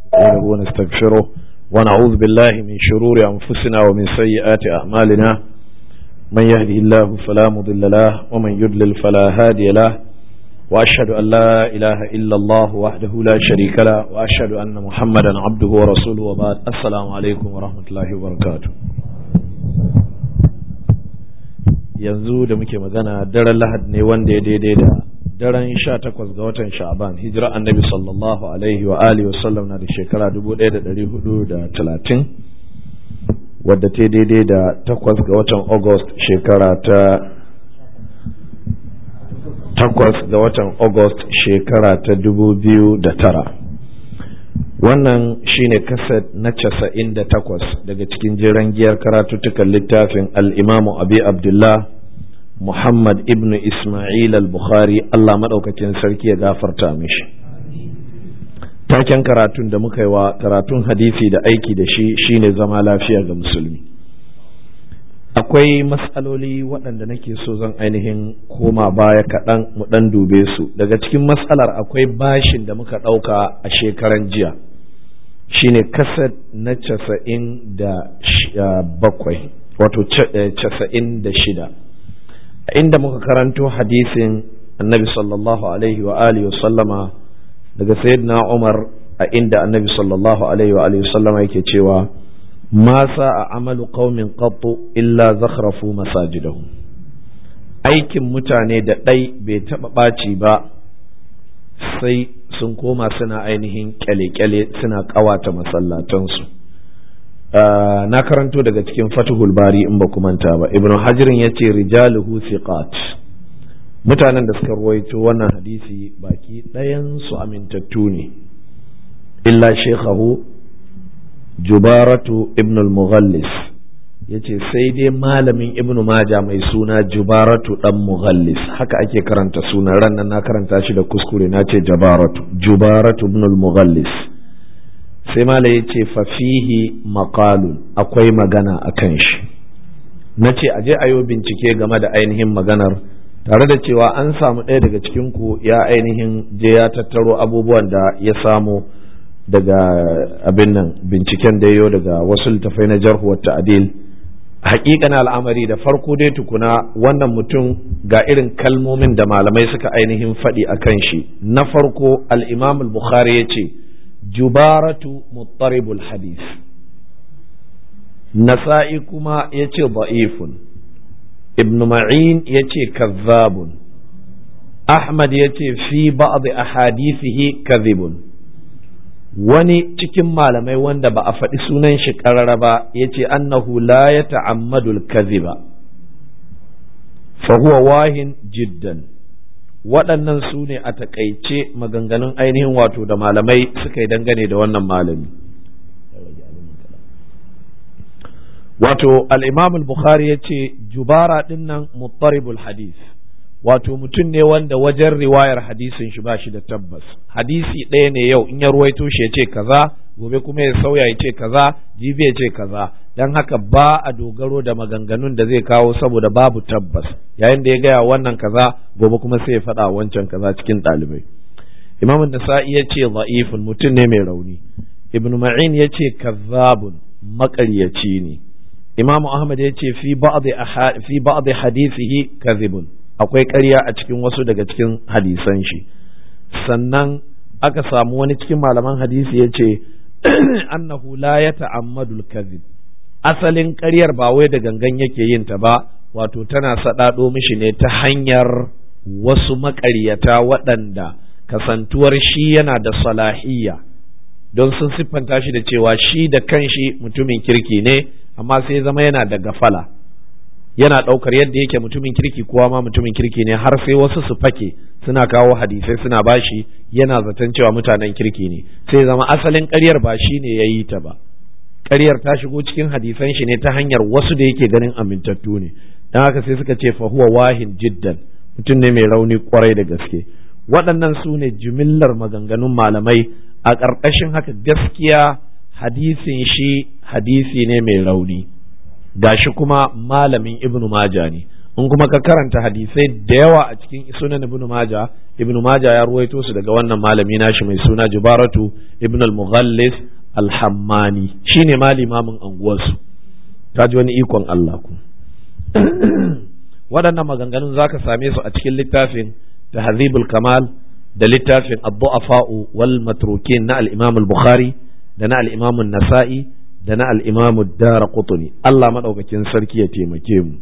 ونستعينه ونستغفره ونعوذ بالله من شرور أنفسنا ومن سيئات أعمالنا من يهده الله فلا مضل له ومن يضلل فلا هادي له وأشهد أن لا إله إلا الله وحده لا شريك له وأشهد أن محمدا عبده ورسوله وبعد السلام عليكم ورحمة الله وبركاته yanzu da muke magana daren lahad ne wanda ya daidai da daren sha takwas ga watan sha'aban hijira annabi sallallahu alaihi wa alihi wasallam na da shekara dubu ɗaya da ɗari hudu da talatin wadda ta daidai da takwas ga watan august shekara ta takwas ga watan august shekara ta dubu biyu da tara wannan shine kaset na casa'in da takwas daga cikin jiran giyar karatuttukan littafin al'imamu abi abdullah muhammad ibn ismail al-bukhari allah maɗaukakin sarki ya gafarta mishi taken karatun da muka yi wa karatun hadisi da aiki da shi shine zama lafiya ga musulmi akwai matsaloli waɗanda nake so zan ainihin koma baya kaɗan mu ɗan dube su daga cikin matsalar akwai bashin da muka ɗauka a shekaran jiya shine kaset na casa'in da bakwai wato casa'in da shida inda muka karanto hadisin annabi sallallahu alaihi wa alihi sallama daga sayyidina umar a inda annabi sallallahu alaihi wa alihi sallama yake cewa ma a amalu qaumin qattu illa zakhrafu masajidahum aikin mutane da ɗai bai taɓa ɓaci ba sai sun koma suna ainihin kyale-kyale suna ƙawata masallatansu na karanto daga cikin fatihul bari in ba manta ba ibn hajirin ya ce rijaluhu thiqat mutanen da suka ruwaito wannan hadisi baki ɗayansu amintattu ne illa shekhahu jubaratu ibn al-mughallis ya ce sai dai malamin ibnu maja mai suna jubaratu dan mughallis haka ake karanta sunan ran na karanta shi da kuskure na ce jabaratu jubaratu ibn al-mughallis sai mala ya ce fafihi maqalun akwai magana a kan shi na ce aje a yi bincike game da ainihin maganar tare da cewa an samu ɗaya daga cikin ku ya ainihin je ya tattaro abubuwan da ya samu daga abin nan binciken da yayo daga wasu littafai na jarhu wa ta'dil haƙiƙan al'amari da farko dai tukuna wannan mutum ga irin kalmomin da malamai suka ainihin faɗi a kan shi na farko al'imam al-bukhari ya ce jubaratu muttaribul hadis nasa'i kuma ya ce ba'ifun ibn ma'in ya ce kazzabun ahmad ya ce fi ba'd ahadithihi kadhibun wani cikin malamai wanda ba a faɗi sunan shi ƙarara ba ya ce annahu la ya ta'ammadul kaziba fa huwa wahin jiddan waɗannan su ne a taƙaice maganganun ainihin wato da malamai suka yi dangane da wannan malami wato al-imam al-bukhari ya ce jubara ɗinnan muttaribul hadith wato mutum ne wanda wajen riwayar hadisin shi ba shi da tabbas hadisi ɗaya ne yau in ya ruwaito shi ya ce kaza gobe kuma ya sauya ya ce kaza jibi ya ce kaza don haka ba a dogaro da maganganun da zai kawo saboda babu tabbas yayin da ya gaya wannan kaza gobe kuma sai ya faɗa wancan kaza cikin ɗalibai imam nasa'i ya ce za'ifun mutum ne mai rauni ibn ma'in ya ce kazzabun maƙaryaci ne imam ahmad ya ce fi ba'd hadisihi kadhibun akwai ƙarya a cikin wasu daga cikin hadisan shi sannan aka samu wani cikin malaman hadisi ya ce annahu la ya ta'ammadul kadhib asalin ƙaryar ba wai da gangan yake yin ta ba wato tana saɗaɗo mishi ne ta hanyar wasu maƙaryata waɗanda kasantuwar shi yana da salahiyya don sun siffanta shi da cewa shi da kanshi mutumin kirki ne amma sai zama yana da gafala yana ɗaukar yadda yake mutumin kirki kowa ma mutumin kirki ne har sai wasu su fake suna kawo hadisai suna bashi yana zaton cewa mutanen kirki ne sai zama asalin ƙaryar ba shi ne ya yi ta ba ƙaryar ta shigo cikin hadisan shi ne ta hanyar wasu da yake ganin amintattu ne don haka sai suka ce fahuwa wahin jiddan mutum ne mai rauni kwarai da gaske waɗannan su ne jimillar maganganun malamai a ƙarƙashin haka gaskiya hadisin shi hadisi ne mai rauni gashi kuma malamin ibnu maja ne in kuma ka karanta hadisai da yawa a cikin sunan ibn majah ibn majah ya ruwaito su daga wannan malami nashi mai suna jubaratu ibn al-mughallis al-hammani shine ma limamin anguwarsu ta ji wani ikon Allah ku waɗannan maganganun zaka same su a cikin littafin tahzibul kamal da littafin ad-du'afa'u wal matrukin na al-imam al-bukhari da na al-imam an-nasa'i da na al-imam ad-darqutni Allah madaukakin sarki ya taimake mu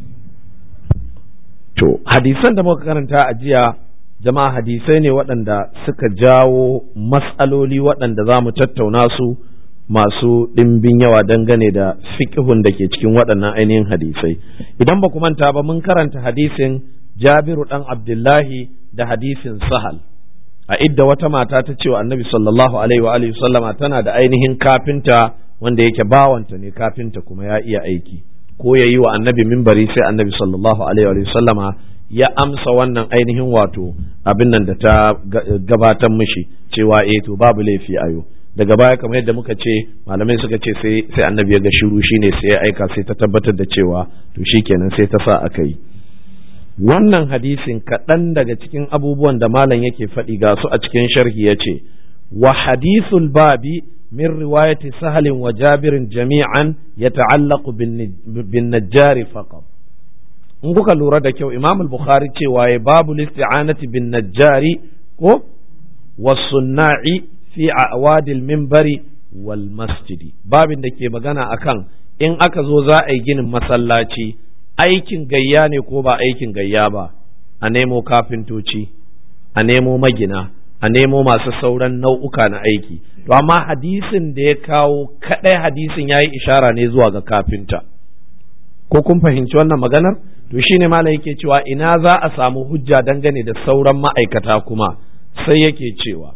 To, hadisan da muka karanta a jiya, jama'a hadisai ne waɗanda suka jawo matsaloli waɗanda za mu tattauna su masu ɗimbin yawa dangane da fiƙihun da ke cikin waɗannan ainihin hadisai. Idan ba ku manta ba mun karanta hadisin Jabiru ɗan Abdullahi da hadisin Sahal. A idda wata mata ta cewa annabi sallallahu alaihi wa alihi sallama tana da ainihin kafinta wanda yake bawanta ne kafinta kuma ya iya aiki. ko ya yi wa annabi mimbari sai annabi sallallahu alaihi wa sallama ya amsa wannan ainihin wato abin nan da ta gabatar mishi cewa eh to babu laifi ayo daga baya kamar yadda muka ce malamai suka ce sai sai annabi ya ga shiru shine sai ya aika sai ta tabbatar da cewa to shikenan sai ta sa aka yi wannan hadisin kaɗan daga cikin abubuwan da malam yake faɗi ga su a cikin sharhi ya ce wa hadithul babi من رواية سهل وجابر جميعا يتعلق بالنجار فقط in kuka lura da kyau imam al-bukhari cewa ya babu listi'anati bin najjari ko wasunna'i fi awadil minbari wal masjidi babin da ke magana akan in aka zo za a yi ginin masallaci aikin gayya ne ko ba aikin gayya ba a nemo kafintoci a nemo magina a nemo masu sauran nau'uka na aiki to amma hadisin da ya kawo kadai hadisin ya yi ishara ne zuwa ga kafinta ko kun fahimci wannan maganar to shine malam yake cewa ina za a samu hujja dangane da sauran ma'aikata kuma sai yake cewa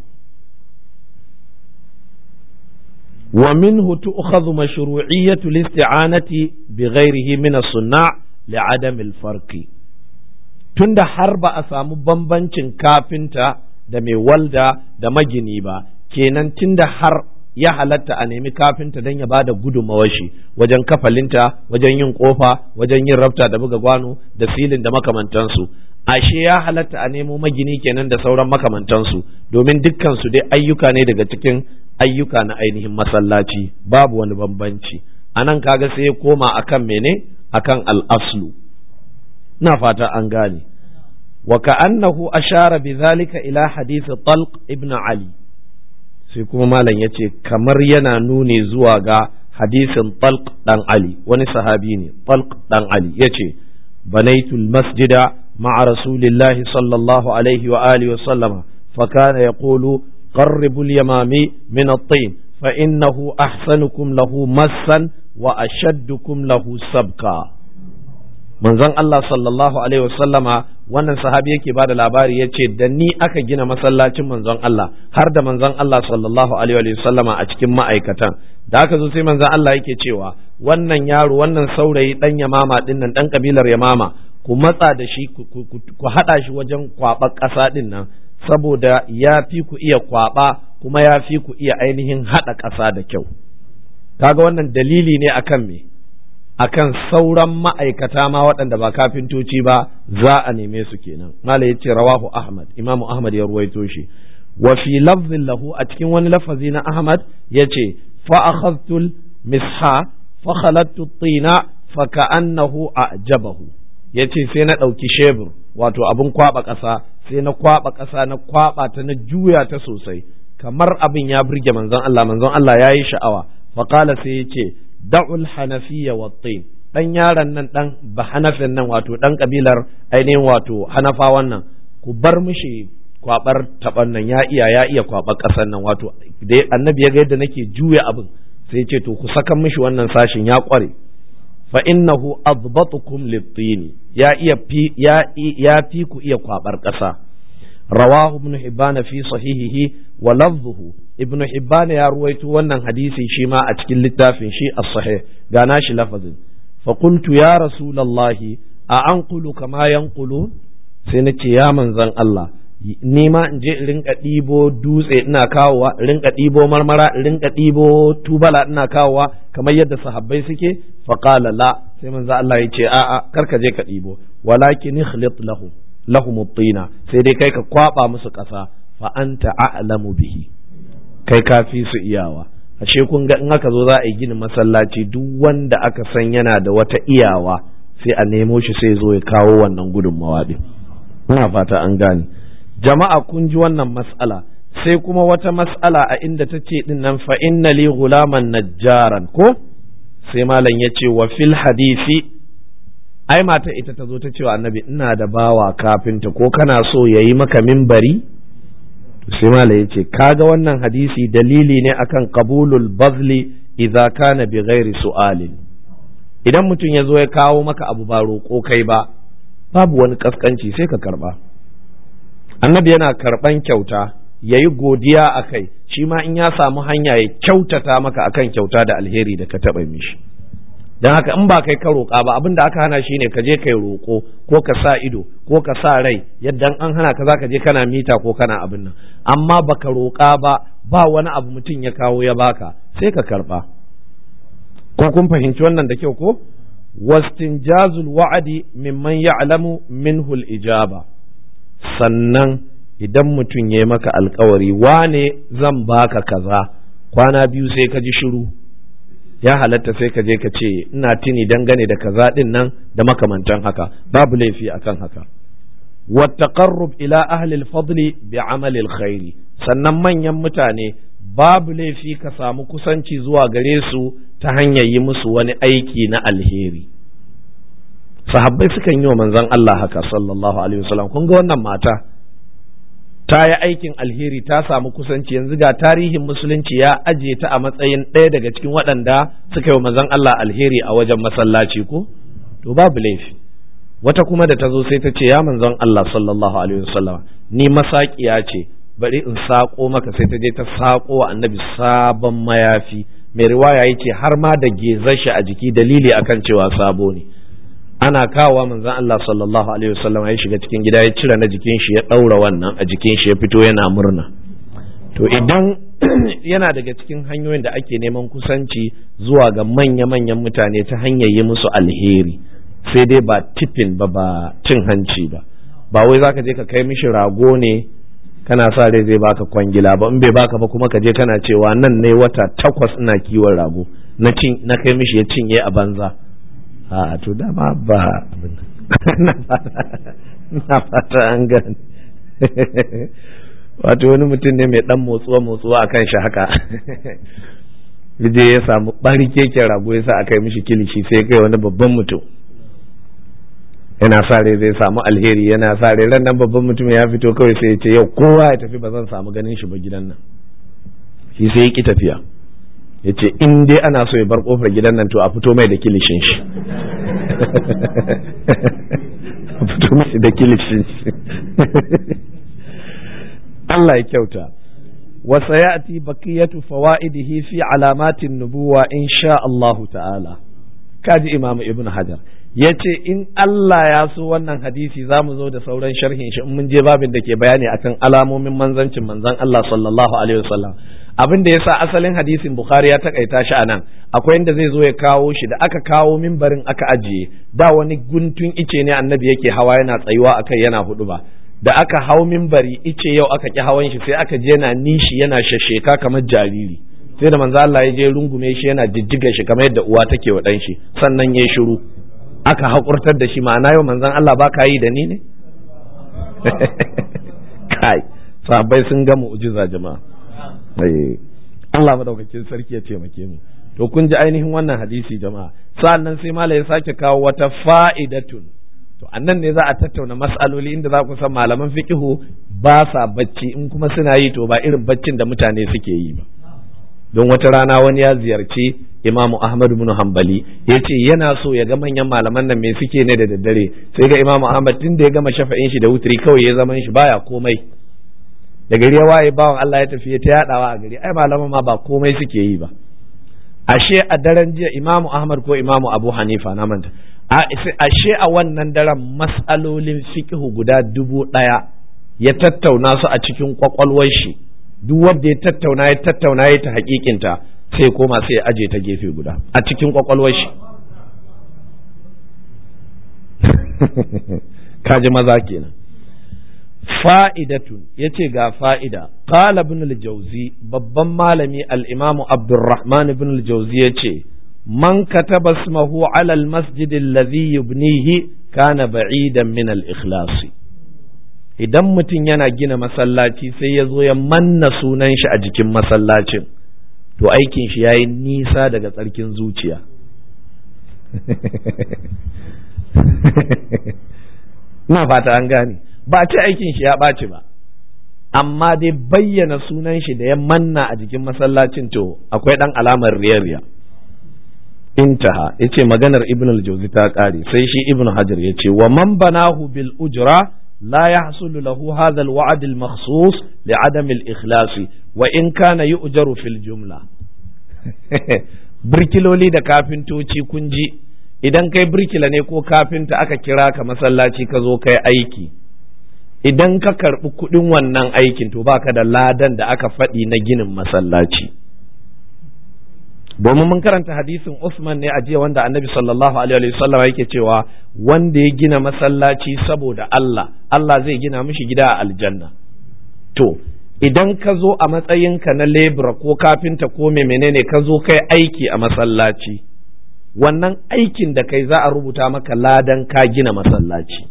wa minhu tu'khadhu mashru'iyyatu al-isti'anati bighayrihi min as-sunna' li'adam al-farqi tunda har ba a samu bambancin kafinta da mai walda da magini ba kenan tunda har ya halatta a nemi kafinta don ya ba da gudunmawar shi wajen kafalinta wajen yin kofa wajen yin rafta da buga gwano da silin da makamantansu ashe ya halatta a nemo magini kenan da sauran makamantansu domin dukkan su dai ayyuka ne daga cikin ayyuka na ainihin masallaci babu wani bambanci anan kaga sai ya koma akan mene akan al-aslu na fata an gane وكأنه أشار بذلك إلى حديث طلق ابن علي sai kuma malam ya ce kamar yana nuni zuwa ga hadisin talq dan Ali wani sahabi ne talq dan Ali ya ce banaitul masjida ma'a rasulillahi sallallahu alaihi wa alihi wa sallama fa kana yaqulu qarribu al-yamami min at-tin fa innahu ahsanukum lahu massan wa ashaddukum lahu sabqa manzon Allah sallallahu alaihi wasallama wannan sahabi yake bada labari ya ce da ni aka gina masallacin manzon Allah har da manzon Allah sallallahu alaihi wasallama a cikin ma'aikatan da aka zo sai manzon Allah yake cewa wannan yaro wannan saurayi dan yamama din nan dan kabilar yamama ku matsa da shi ku hada shi wajen kwaba ƙasa din nan saboda ya fi ku iya kwaba kuma ya fi ku iya ainihin hada ƙasa da kyau kaga wannan dalili ne akan me akan sauran ma'aikata ma waɗanda ba kafintoci ba za a neme su kenan mala ya ce rawahu ahmad imamu ahmad ya ruwaito shi wa fi lafzin lahu a cikin wani lafazi na ahmad ya ce fa akhadtul misha fa khalattu tina fa ka'annahu a'jabahu ya ce sai na ɗauki shebur wato abin kwaɓa ƙasa sai na kwaɓa ƙasa na kwaɓa ta na juya ta sosai kamar abin ya burge manzon Allah manzon Allah ya yi sha'awa fa sai ya ce da'ul hanafiya wa tin dan yaron nan dan ba hanafin nan wato dan kabilar ainihin wato hanafa wannan ku bar mishi kwabar taban nan ya iya ya iya kwabar kasan nan wato da annabi ya ga yadda nake juya abin sai ce to ku saka mishi wannan sashin ya kware fa innahu adbatukum lit-tin ya iya fi ya ya fi ku iya kwabar kasa رواه ابن حبان في صحيحه ولفظه ابن حبان يا رويت wannan hadisi shi ma a cikin littafin shi as-sahih gana shi lafazin fa qultu ya rasulullahi a anqulu kama yanqulu sai nace ya manzon Allah ni ma in je in rinka ɗibo dutse ina kawowa in rinka ɗibo marmara in rinka ɗibo tubala ina kawowa kamar yadda sahabbai suke fa qala la sai manzon Allah ya ce a'a kar ka je ka ɗibo walakin ikhlit lahum lahum tina sai dai kai ka kwaba musu ƙasa fa anta a'lamu bihi kai ka fi su iyawa ashe kun ga in aka zo za a yi ginin masallaci duk wanda aka san yana da wata iyawa sai a nemo shi sai zo ya kawo wannan gudunmawa din ina fata an gane jama'a kun ji wannan mas'ala sai kuma wata mas'ala a inda ta ce din nan fa inna li ghulaman najjaran ko sai malam ya ce wa fil hadisi ai mata ita ta zo ta ce wa annabi ina da bawa kafinta ko kana so yayi maka mimbari sai malam ya ce kaga wannan hadisi dalili ne akan qabulul bazli idza kana bi ghairi su'alin idan mutum ya zo ya kawo maka abu ba roƙo kai ba babu wani kaskanci sai ka karba annabi yana karban kyauta ya yi godiya a kai shi ma in ya samu hanya ya kyautata maka akan kyauta da alheri da ka taɓa mishi don haka in ba kai ka roƙa ba abin da aka hana shi ne ka je kai roƙo ko ka sa ido ko ka sa rai yadda an hana ka za ka je kana mita ko kana abin nan amma baka roƙa ba ba wani abu mutum ya kawo ya baka sai ka karɓa ko kun fahimci wannan da kyau ko wastinjazul wa'adi mimman ya'lamu minhu al-ijaba sannan idan mutum ya yi maka alkawari wane zan baka kaza kwana biyu sai ka ji shiru ya halatta sai ka je ka ce ina tuni dangane da kaza din nan da makamantan haka babu laifi akan haka wattaqarrub ila ahli al-fadli bi amali al-khairi sannan manyan mutane babu laifi ka samu kusanci zuwa gare su ta hanyar yi musu wani aiki na alheri sahabbai sukan yi wa manzon Allah haka sallallahu alaihi wasallam kun ga wannan mata ta yi aikin alheri ta samu kusanci yanzu ga tarihin musulunci ya ajiye ta a matsayin ɗaya daga cikin waɗanda suka yi wa manzon Allah alheri a wajen masallaci ko to babu laifi wata kuma da ta zo sai ta ce ya manzon Allah sallallahu alaihi wasallam ni masaƙiya ce bari in saƙo maka sai ta je ta saƙo wa annabi sabon mayafi mai riwaya yace har ma da gezar shi a jiki dalili akan cewa sabo ne ana kawowa manzon Allah sallallahu alaihi wasallam ya shiga cikin gida ya cire na jikin shi ya ɗaura wannan a jikin shi ya fito yana murna to idan yana daga cikin hanyoyin da ake neman kusanci zuwa ga manya-manyan mutane ta hanyar yi musu alheri sai dai ba tifin ba ba cin hanci ba ba wai zaka je ka kai mishi rago ne kana sa rai zai baka kwangila ba in bai baka ba kuma ka je kana cewa nan ne wata takwas ina kiwon rago na cin na kai mishi ya cinye a banza a to dama ba na fata an gani wato wani mutum ne mai dan motsuwa motsuwa a kan shi haka je ya samu bari keken rago ya sa a kai mishi kilishi sai kai wani babban mutum yana sa rai zai samu alheri yana sa rai ran nan babban mutum ya fito kawai sai ya ce yau kowa ya tafi ba zan samu ganin shi ba gidan nan shi sai ya ki tafiya ya ce in dai ana so ya bar kofar gidan nan to a fito mai da kilishin shi a fito mai da kilishin shi Allah ya kyauta wa sayati baqiyatu fawaidihi fi alamatin nubuwa insha Allahu ta'ala kaji Imam Ibn Hajar yace in Allah ya so wannan hadisi zamu zo da sauran sharhin shi in mun je babin da ke bayani akan alamomin manzancin manzon Allah sallallahu alaihi wasallam abin da yasa asalin hadisin Bukhari ya takaita shi anan akwai inda zai zo ya kawo shi da aka kawo mimbarin aka ajiye da wani guntun ice ne annabi yake hawa yana tsayuwa akai yana hudu ba da aka hau mimbari ice yau aka ki hawan shi sai aka je yana nishi yana shasheka kamar jariri sai da manzo Allah ya je rungume shi yana jijjiga shi kamar yadda uwa take wa dan shi sannan ya shiru aka hakurtar da shi ma'ana yau manzon Allah ba ka yi da ni ne kai sahabbai sun ga mu'jiza jama'a Allah madaukakin sarki ya taimake mu to kun ji ainihin wannan hadisi jama'a sa'annan sai mala ya sake kawo wata fa'idatun to annan ne za a tattauna mas'aloli inda za ku san malaman fiqihu ba sa bacci in kuma suna yi to ba irin baccin da mutane suke yi ba don wata rana wani ya ziyarci imamu ahmad bin hanbali ya ce yana so ya ga manyan malaman nan me suke ne da daddare sai ga imamu ahmad tun da ya gama shafa'in shi da wutri kawai ya zaman shi baya komai da gari ya waye bawan Allah ya tafi ta yadawa a gari ai malaman ma ba komai suke yi ba ashe a daren jiya imamu ahmad ko imamu abu hanifa na manta ashe a wannan daren mas'alolin fiqhu guda dubu ɗaya ya tattauna su a cikin kwakwalwar shi duk wanda ya tattauna ya tattauna ya ta hakikinta sai koma sai ya aje ta gefe guda a cikin kwakwalwar shi kaji maza kenan fa'idatun ya ce ga fa'ida qala ibn al-jauzi babban malami al-imamu abdurrahman ibn al-jauzi ya ce man kataba ismahu ala al-masjid alladhi yubnihi kana ba'idan min al-ikhlasi idan mutum yana gina masallaci sai ya zo ya manna sunan shi a jikin masallacin to aikin shi yayi nisa daga tsarkin zuciya na fata an gane ba ce aikin shi ya ɓaci ba amma dai bayyana sunan shi da ya manna a jikin masallacin to akwai ɗan alamar riyariya intaha yace maganar ibn al-jawzi ta ƙare sai shi ibn hajar yace wa man banahu bil ujra la yahsulu lahu hadha al-wa'd al-makhsus li adam al-ikhlas wa in kana yu'jaru fil jumla birkiloli da kafintoci kun ji idan kai birkila ne ko kafinta aka kira ka masallaci ka zo kai aiki idan ka karɓi kuɗin wannan aikin to baka da ladan da aka faɗi na ginin masallaci domin mun karanta hadisin Usman ne a jiya wanda annabi sallallahu alaihi wasallam yake cewa wanda ya gina masallaci saboda Allah Allah zai gina mishi gida a aljanna to idan ka zo a matsayinka na lebura ko kafinta ko mai menene ka zo kai aiki a masallaci wannan aikin da kai za a rubuta maka ladan ka gina masallaci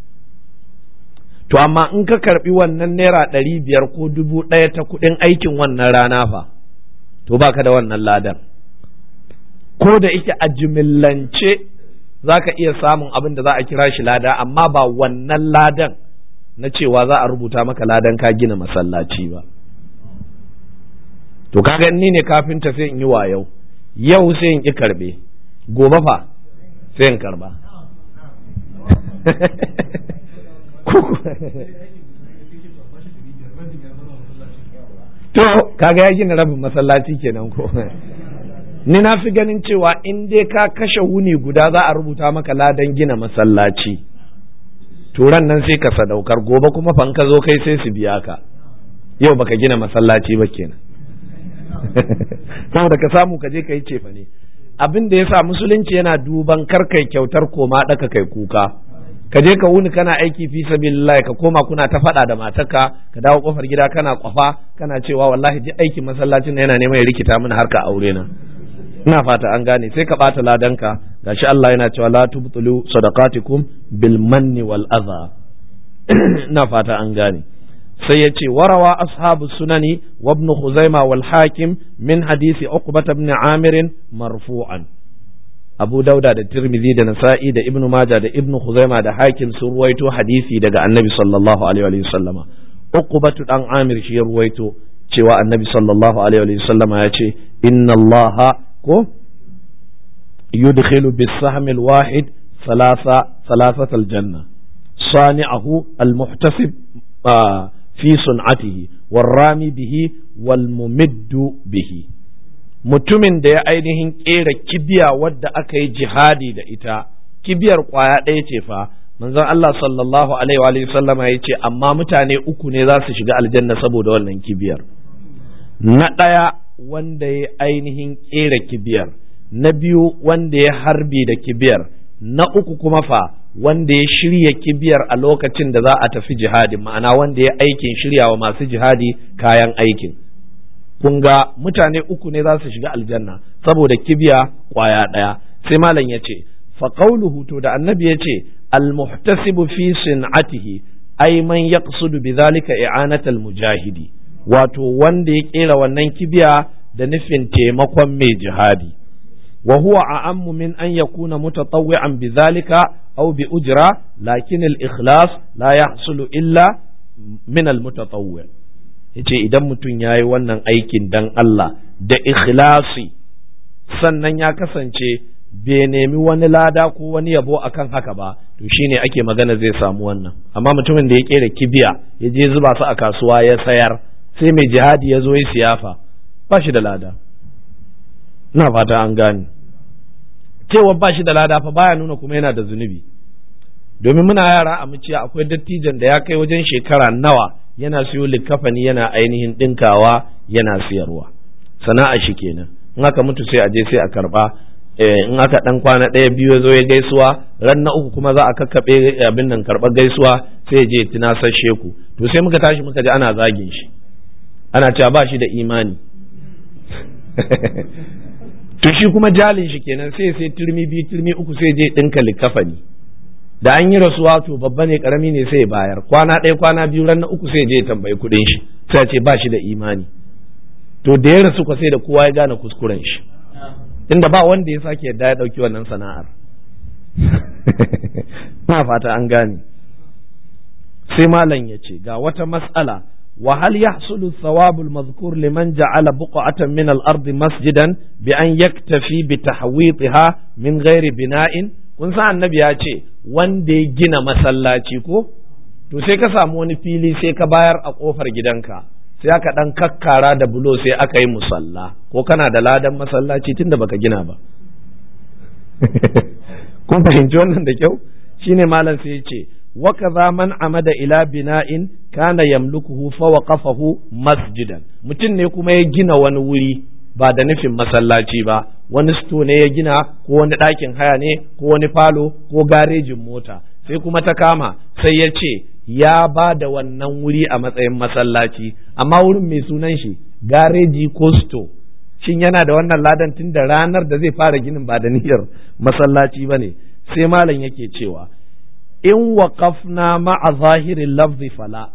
to amma in ka karbi wannan naira ɗari biyar ko dubu ɗaya ta kuɗin aikin wannan rana fa to baka da wannan ladan ko da ike a jimillance za ka iya samun abin da za a kira shi lada amma ba wannan ladan na cewa za a rubuta maka ladan ka gina masallaci ba to kaga ni ne kafinta sai in yi wayau yau sai in ki karbe gobe fa sai in karba to kaga ya gina rabin masallaci kenan ko ni na fi ganin cewa in dai ka kashe wuni guda za a rubuta maka ladan gina masallaci turan nan sai ka sadaukar gobe kuma fan ka zo kai sai su biya ka yau baka gina masallaci ba kenan saboda ka samu ka je ka yi cefa ne abin da yasa musulunci yana duban kar kai kyautar koma daka kai kuka ka je ka wuni kana aiki fi sabilillah ka koma kuna ta faɗa da matarka ka dawo kofar gida kana kwafa kana cewa wallahi ji aikin masallacin na yana neman ya rikita mini harka aure na ina fata an gane sai ka bata ladanka gashi Allah yana cewa la tubtulu sadaqatikum bil manni wal adha ina fata an gane sai ya ce warawa ashabu sunani wa ibn khuzaima wal hakim min hadisi uqbah ibn amir marfu'an abu dauda da tirmidhi da nasa'i da ibn majah da ibn khuzaima da hakim sun ruwaito hadisi daga annabi sallallahu alaihi wa sallama uqbatu dan amir shi ya ruwaito cewa annabi sallallahu alaihi wa sallama ya ce inna allaha ko yudkhilu bis-sahm al-wahid thalatha thalathat al-janna sani'ahu al-muhtasib fi sun'atihi warrami bihi wal mumiddu bihi mutumin da ya ainihin kera kibiya wadda aka yi jihadi da ita kibiyar kwaya ɗaya ce fa manzon Allah sallallahu alaihi wa sallama ya ce amma mutane uku ne za su shiga aljanna saboda wannan kibiyar na ɗaya wanda ya ainihin kera kibiyar na biyu wanda ya harbi da kibiyar na uku kuma fa wanda ya shirya kibiyar a lokacin da za a tafi jihadi ma'ana wanda ya aikin shiryawa masu jihadi kayan aikin kun ga mutane uku ne za su shiga aljanna saboda kibiya kwaya ɗaya sai malam ya ce faƙauluhu to da annabi ya ce almuhtasibu fi sin'atihi ai man yaqsudu bidhalika i'anatal mujahidi wato wanda ya kera wannan kibiya da nufin taimakon mai jihadi وهو أعم من أن يكون متطوعا بذلك أو بأجرة لكن الإخلاص لا يحصل إلا من المتطوع yace idan mutum ya yi wannan aikin dan Allah da ikhlasi sannan ya kasance bai nemi wani lada ko wani yabo akan haka ba to shine ake magana zai samu wannan amma mutumin da ya kera kibiya ya je zuba su a kasuwa ya sayar sai mai jihadi ya zo ya siyafa ba shi da lada ina fata an gane cewa ba shi da lada fa baya nuna kuma yana da zunubi domin muna yara a muciya akwai dattijan da ya kai wajen shekara nawa yana siyo likafani yana ainihin ɗinkawa yana siyarwa sana'a shi kenan in aka mutu sai a je sai a karba in aka dan kwana ɗaya biyu zo ya gaisuwa ran na uku kuma za a kakkaɓe abin nan karɓar gaisuwa sai je tunasashe ku to sai muka tashi muka ji ana zagin shi ana cewa ba shi da imani to shi kuma jalin shi kenan sai sai turmi biyu turmi uku sai je ɗinka likafani da an yi rasuwa to babba ne karami ne sai bayar kwana ɗaya kwana biyu ran na uku sai je tambayi kuɗin shi sai ce ba shi da imani to da ya rasu ko sai da kowa ya gane kuskuren shi inda ba wanda ya sake yadda ya ɗauki wannan sana'ar na fata an gane sai malam ya ce ga wata mas'ala وهل يحصل الثواب المذكور لمن جعل بقعة من الأرض مسجدا بأن يكتفي بتحويطها من غير بناء kun sa annabi ya ce wanda ya gina masallaci ko to sai ka samu wani fili sai ka bayar a kofar gidanka sai aka dan kakkara da bulo sai aka yi musalla ko kana da ladan masallaci tunda baka gina ba kun fahimci wannan da kyau shine malam sai ya ce وكذا من عمد إلى بناء كان يملكه فوقفه مسجدا mutum ne kuma ya gina wani wuri ba da nufin masallaci ba wani sto ne ya gina ko wani ɗakin haya ne ko wani falo ko garejin mota sai kuma ta kama sai ya ce ya ba da wannan wuri a matsayin masallaci amma wurin mai sunan shi gareji ko sto shin yana da wannan ladan tun da ranar da zai fara ginin ba da niyyar masallaci ba ne sai malam yake cewa in waƙafna ma'a zahirin lafzi fala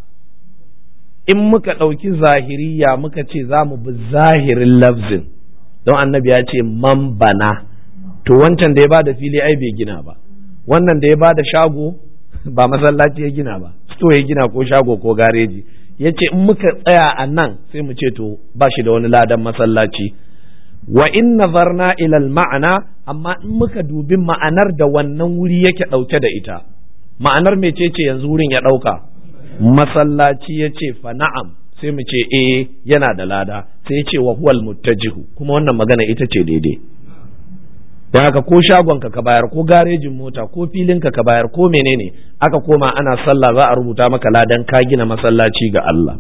in muka ɗauki zahiriya muka ce za mu bi zahirin lafzin don annabi ya ce man bana to wancan da ya bada fili ai bai gina ba wannan da ya bada shago ba masallaci ya gina ba sto ya gina ko shago ko gareji ya ce in muka tsaya a nan sai mu ce to ba shi da wani ladan masallaci wa in nazarna ilal ma'ana amma in muka dubi ma'anar da wannan wuri yake ɗauke da ita ma'anar mecece yanzu wurin ya ɗauka masallaci ya ce fa na'am sai mu ce eh yana da lada sai ya ce wa huwal muttajihu kuma wannan magana ita ce daidai don haka ko shagonka ka bayar ko garejin mota ko filinka ka bayar ko menene aka koma ana sallah za a rubuta maka ladan ka gina masallaci ga Allah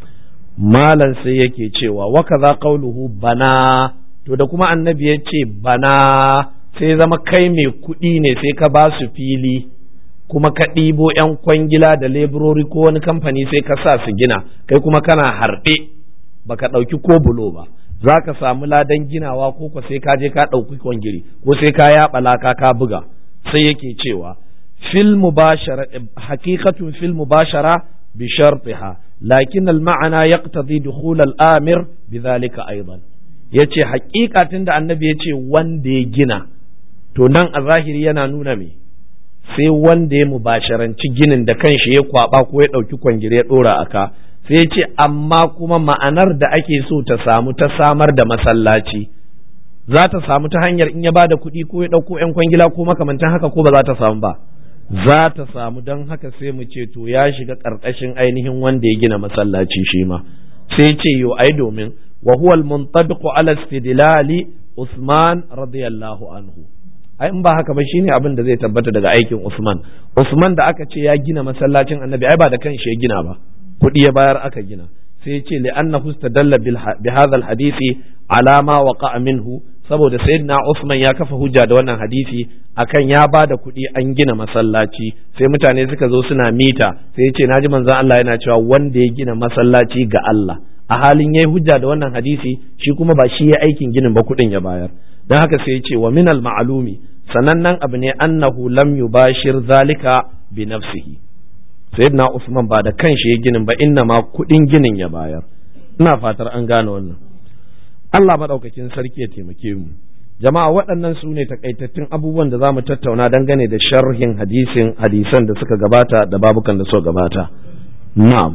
malam sai yake cewa wa kaza qauluhu bana to da kuma annabi ya ce bana sai zama kai mai kuɗi ne sai ka ba su fili kuma ka ɗibo 'yan kwangila da leburori ko wani kamfani sai ka sa su gina kai kuma kana harɗe baka ɗauki ko bulo ba za ka samu ladan ginawa ko ko sai ka je ka ɗauki kwangiri ko sai ka yaɓa laka ka buga sai yake cewa fil mubashara haqiqatun fil mubashara bi shartiha lakin al ma'ana yaqtadi dukhul al amir bidhalika aidan yace haƙiƙa tunda annabi yace wanda ya gina to nan a zahiri yana nuna me sai wanda ya mubasharanci ginin da kanshi ya kwaba ko ya ɗauki kwangire ya ɗora aka sai ya ce amma kuma ma'anar da ake so ta samu ta samar da masallaci za ta samu ta hanyar in ya ba da kuɗi ko ya ɗauko 'yan kwangila ko makamantan haka ko ba za ta samu ba za ta samu don haka sai mu ce to ya shiga ƙarƙashin ainihin wanda ya gina masallaci shi ma sai ce yo ai domin wa huwa al-muntabiqu ala istidlali Usman radiyallahu anhu ai in ba haka ba shine abin da zai tabbata daga aikin Usman Usman da aka ce ya gina masallacin Annabi ai ba da kanshi ya gina ba kuɗi ya bayar aka gina sai ya ce li'annahu istadalla bi hadha hadisi ala ma waqa'a minhu saboda sayyidina Usman ya kafa hujja da wannan hadisi akan ya ba da kuɗi an gina masallaci sai mutane suka zo suna mita sai ya ce naji manzon Allah yana cewa wanda ya gina masallaci ga Allah a halin yayi hujja da wannan hadisi shi kuma ba shi ya aikin ginin ba kuɗin ya bayar don haka sai ya ce wa minal ma'alumi sanannen abu ne annahu lam yubashir zalika bi nafsihi sayyidina Usman ba da kanshi ya ginin ba inna ma kuɗin ginin ya bayar ina fatar an gane wannan Allah madaukakin sarki ya taimake mu jama'a waɗannan su ne takaitattun abubuwan da za mu tattauna dangane da sharhin hadisin hadisan da suka gabata da babukan da suka gabata na'am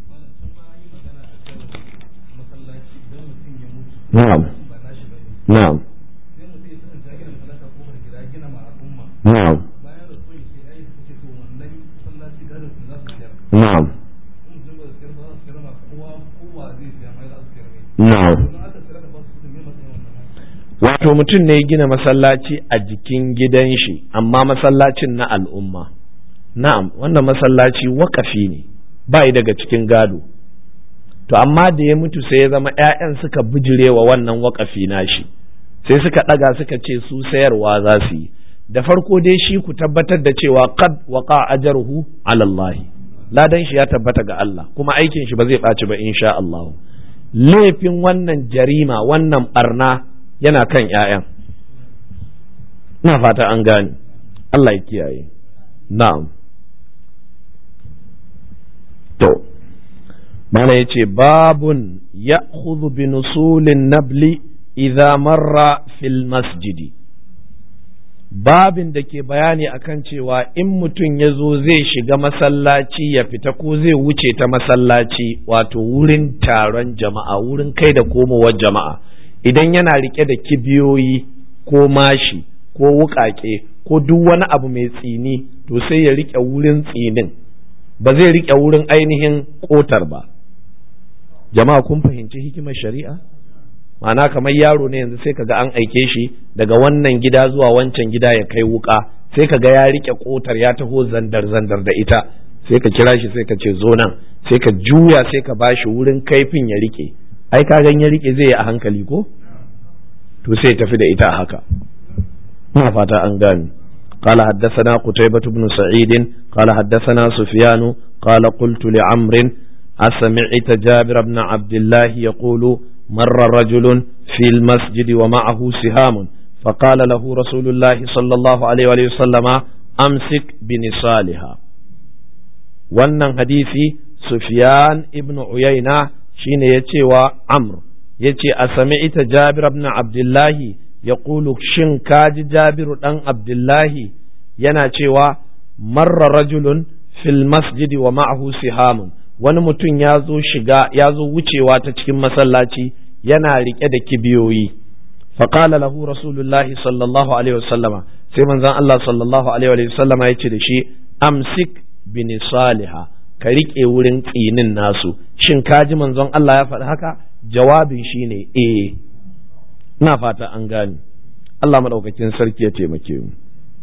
na'am na'am na'am na'am na'am wato mutum ne ya gina masallaci a jikin gidan shi amma masallacin na al'umma na'am wannan masallaci wakafi ne ba daga cikin gado to amma da ya mutu sai ya zama 'ya'yan suka bijirewa wannan wakafi nashi sai suka ɗaga suka ce su sayarwa za su yi da farko dai shi ku tabbatar da cewa qad waqa ajruhu ala Allah ladan shi ya tabbata ga Allah kuma aikin shi ba zai ɓaci ba insha Allah laifin wannan jarima wannan barna yana kan ƴaƴan ina fata an gane Allah ya kiyaye na'am to mana yace babun ya'khudhu bi nusulin nabli idza marra fil masjidi babin da ke bayani akan cewa in mutum ya zo zai shiga masallaci ya fita ko zai wuce ta masallaci wato wurin taron jama'a wurin kai da komowar jama'a idan yana rike da kibiyoyi ko mashi ko wuƙaƙe ko duk wani abu mai tsini to sai ya rike wurin tsinin ba zai rike wurin ainihin ƙotar ba jama'a kun fahimci hikimar shari'a ma'ana kamar yaro ne yanzu sai kaga an aike shi daga wannan gida zuwa wancan gida ya kai wuka sai kaga ya rike kotar ya taho zandar zandar da ita sai ka kira shi sai ka ce zo nan sai ka juya sai ka bashi wurin kaifin ya rike ai ka gan ya rike zai yi a hankali ko to sai tafi da ita a haka ina fata an gane قال حدثنا قتيبة بن سعيد قال حدثنا سفيان قال قلت لعمرو أسمعت جابر بن عبد الله يقول مر رجل في المسجد ومعه سهام فقال له رسول الله صلى الله عليه وسلم أمسك بنصالها wannan hadisi Sufyan ibn Uyayna shine ya ce wa Amr ya ce a sami ita Jabir ibn Abdullahi ya ƙulu shin kaji Jabiru ɗan Abdullahi yana cewa marra rajulun fil masjidi wa ma'ahu sihamun wani mutum ya zo shiga ya zo wucewa ta cikin masallaci yana rike da kibiyoyi faƙala lahu rasulullahi sallallahu alaihi wasallama sai manzon Allah sallallahu alaihi wasallama ya ce da shi amsik bin saliha ka rike wurin tsinin nasu shin kaji manzon Allah ya faɗi haka jawabin shine eh ina fata an gane Allah madaukakin sarki ya taimake mu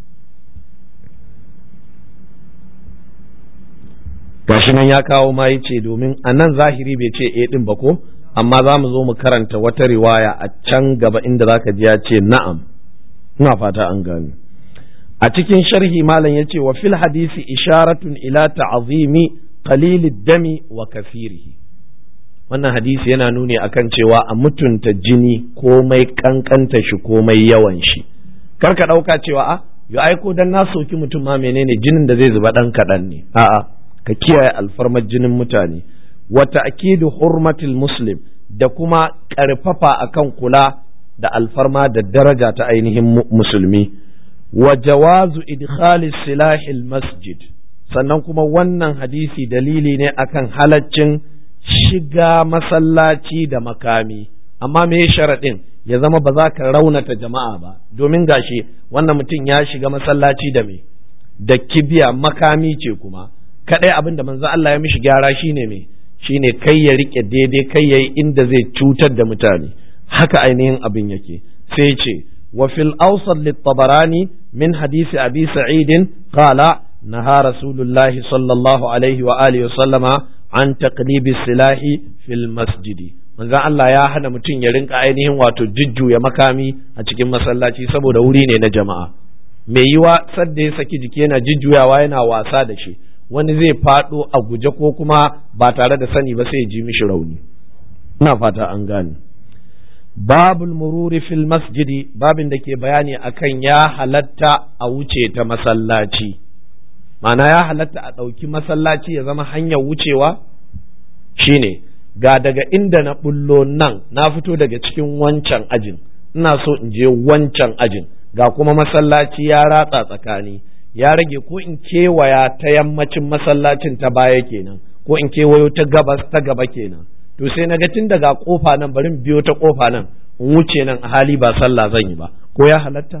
gashi nan ya kawo ma ya ce domin a nan zahiri bai ce e din ba ko amma za mu zo mu karanta wata riwaya a can gaba inda za ka ji ya ce na'am ina fata an gani a cikin sharhi malam ya ce wa fil hadisi isharatun ila ta'azimi qalilid dami wa kasirihi wannan hadisi yana nuni akan cewa a mutunta jini komai kankanta shi komai yawan shi kar ka ɗauka cewa a yo aiko dan na soki mutum ma menene jinin da zai zuba ɗan kaɗan ne a'a ka kiyaye alfarmar jinin mutane wata akidu hurmatil muslim da kuma ƙarfafa akan kula da alfarma da daraja ta ainihin musulmi wa jawazu idkhali silahil masjid sannan kuma wannan hadisi dalili ne akan halaccin shiga masallaci da makami amma me sharaɗin ya zama ba za ka raunata jama'a ba domin gashi wannan mutum ya shiga masallaci da me da kibiya makami ce kuma kadai abin da manzo Allah ya mishi gyara shine me shine kai ya rike daidai kai yayi inda zai cutar da mutane haka ainihin abin yake sai ce wa fil awsat lit tabarani min hadisi abi sa'id qala naha rasulullahi sallallahu alaihi wa alihi wa sallama an taqlibi silahi fil masjidi manzon Allah ya hana mutum ya rinka ainihin wato jujjuya makami a cikin masallaci saboda wuri ne na jama'a mai yiwa sadda ya saki jiki yana jujjuyawa yana wasa da shi wani zai faɗo a guje ko kuma ba tare da sani ba sai ya ji mishi rauni ina fata an gane babul mururi fil masjidi babin da ke bayani akan ya halatta a wuce ta masallaci ma'ana ya halatta a ɗauki masallaci ya zama hanyar wucewa shine ga daga inda na bullo nan na fito daga cikin wancan ajin ina so in je wancan ajin ga kuma masallaci ya ratsa tsakani ya rage ko in kewaya ta yammacin masallacin ta baya kenan ko in kewayo ta gabas ta gaba kenan to sai na ga tun daga kofa nan bari biyo ta kofa nan in wuce nan a hali ba sallah zan yi ba ko ya halatta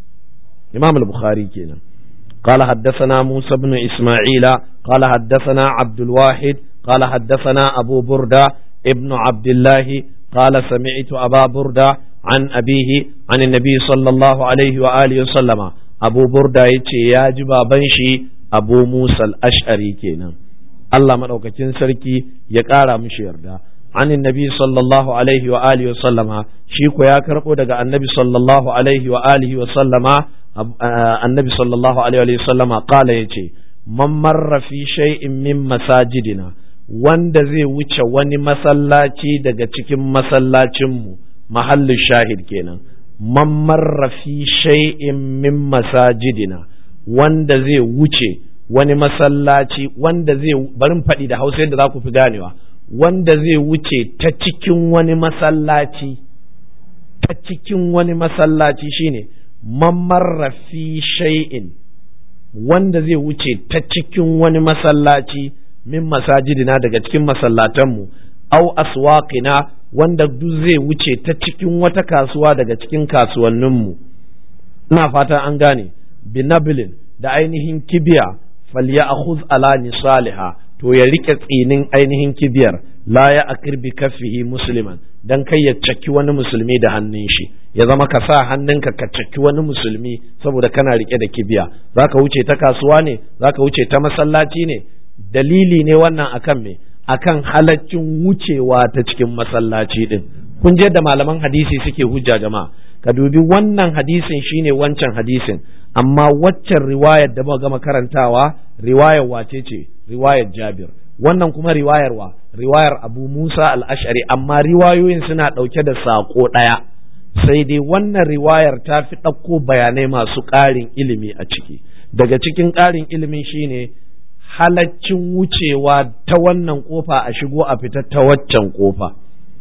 imam al-bukhari kenan قال حدثنا موسى بن إسماعيل قال حدثنا عبد الواحد قال حدثنا أبو بردة ابن عبد الله قال سمعت أبا بردة عن أبيه عن النبي صلى الله عليه وآله وسلم أبو بردة يتي يا جبا بنشي أبو موسى الأشعري كينا Allah maɗaukakin sarki ya ƙara mishi yarda عن النبي صلى الله عليه وآله وسلم شيكو يا كربو دغا النبي صلى الله عليه وآله وسلم النبي صلى الله عليه وآله وسلم قال يجي من مر في شيء من مساجدنا wanda zai wuce wani masallaci daga cikin masallacinmu mahallin shahid kenan man marra fi shay'in min masajidina wanda zai wuce wani masallaci wanda zai barin faɗi da hausa yadda za ku fi ganewa wanda zai wuce ta cikin wani masallaci ta cikin wani masallaci shine man fi shay'in wanda zai wuce ta cikin wani masallaci min masajidina daga cikin masallatanmu au aswaqina wanda duk zai wuce ta cikin wata kasuwa daga cikin kasuwanninmu ina fata an gane binabilin da ainihin kibiya falya akhuz ala nisaliha to ya rike tsinin ainihin kibiyar la ya akir bi kaffihi musliman dan kai ya caki wani musulmi da hannun shi ya zama ka sa hannunka ka caki wani musulmi saboda kana rike da kibiya zaka wuce ta kasuwa ne zaka wuce ta masallaci ne dalili ne wannan akan me akan halaccin wucewa ta cikin masallaci din kun je da malaman hadisi suke hujja jama'a ka dubi wannan hadisin shine wancan hadisin amma waccan riwayar da muka gama karantawa riwayar wace ce riwayar Jabir wannan kuma riwayar wa riwayar Abu Musa al-Ash'ari amma riwayoyin suna ɗauke da saƙo ɗaya sai dai wannan riwayar ta fi ɗauko bayanai masu ƙarin ilimi a ciki daga cikin ƙarin ilimin shine halaccin wucewa ta wannan kofa a shigo a fita ta waccan kofa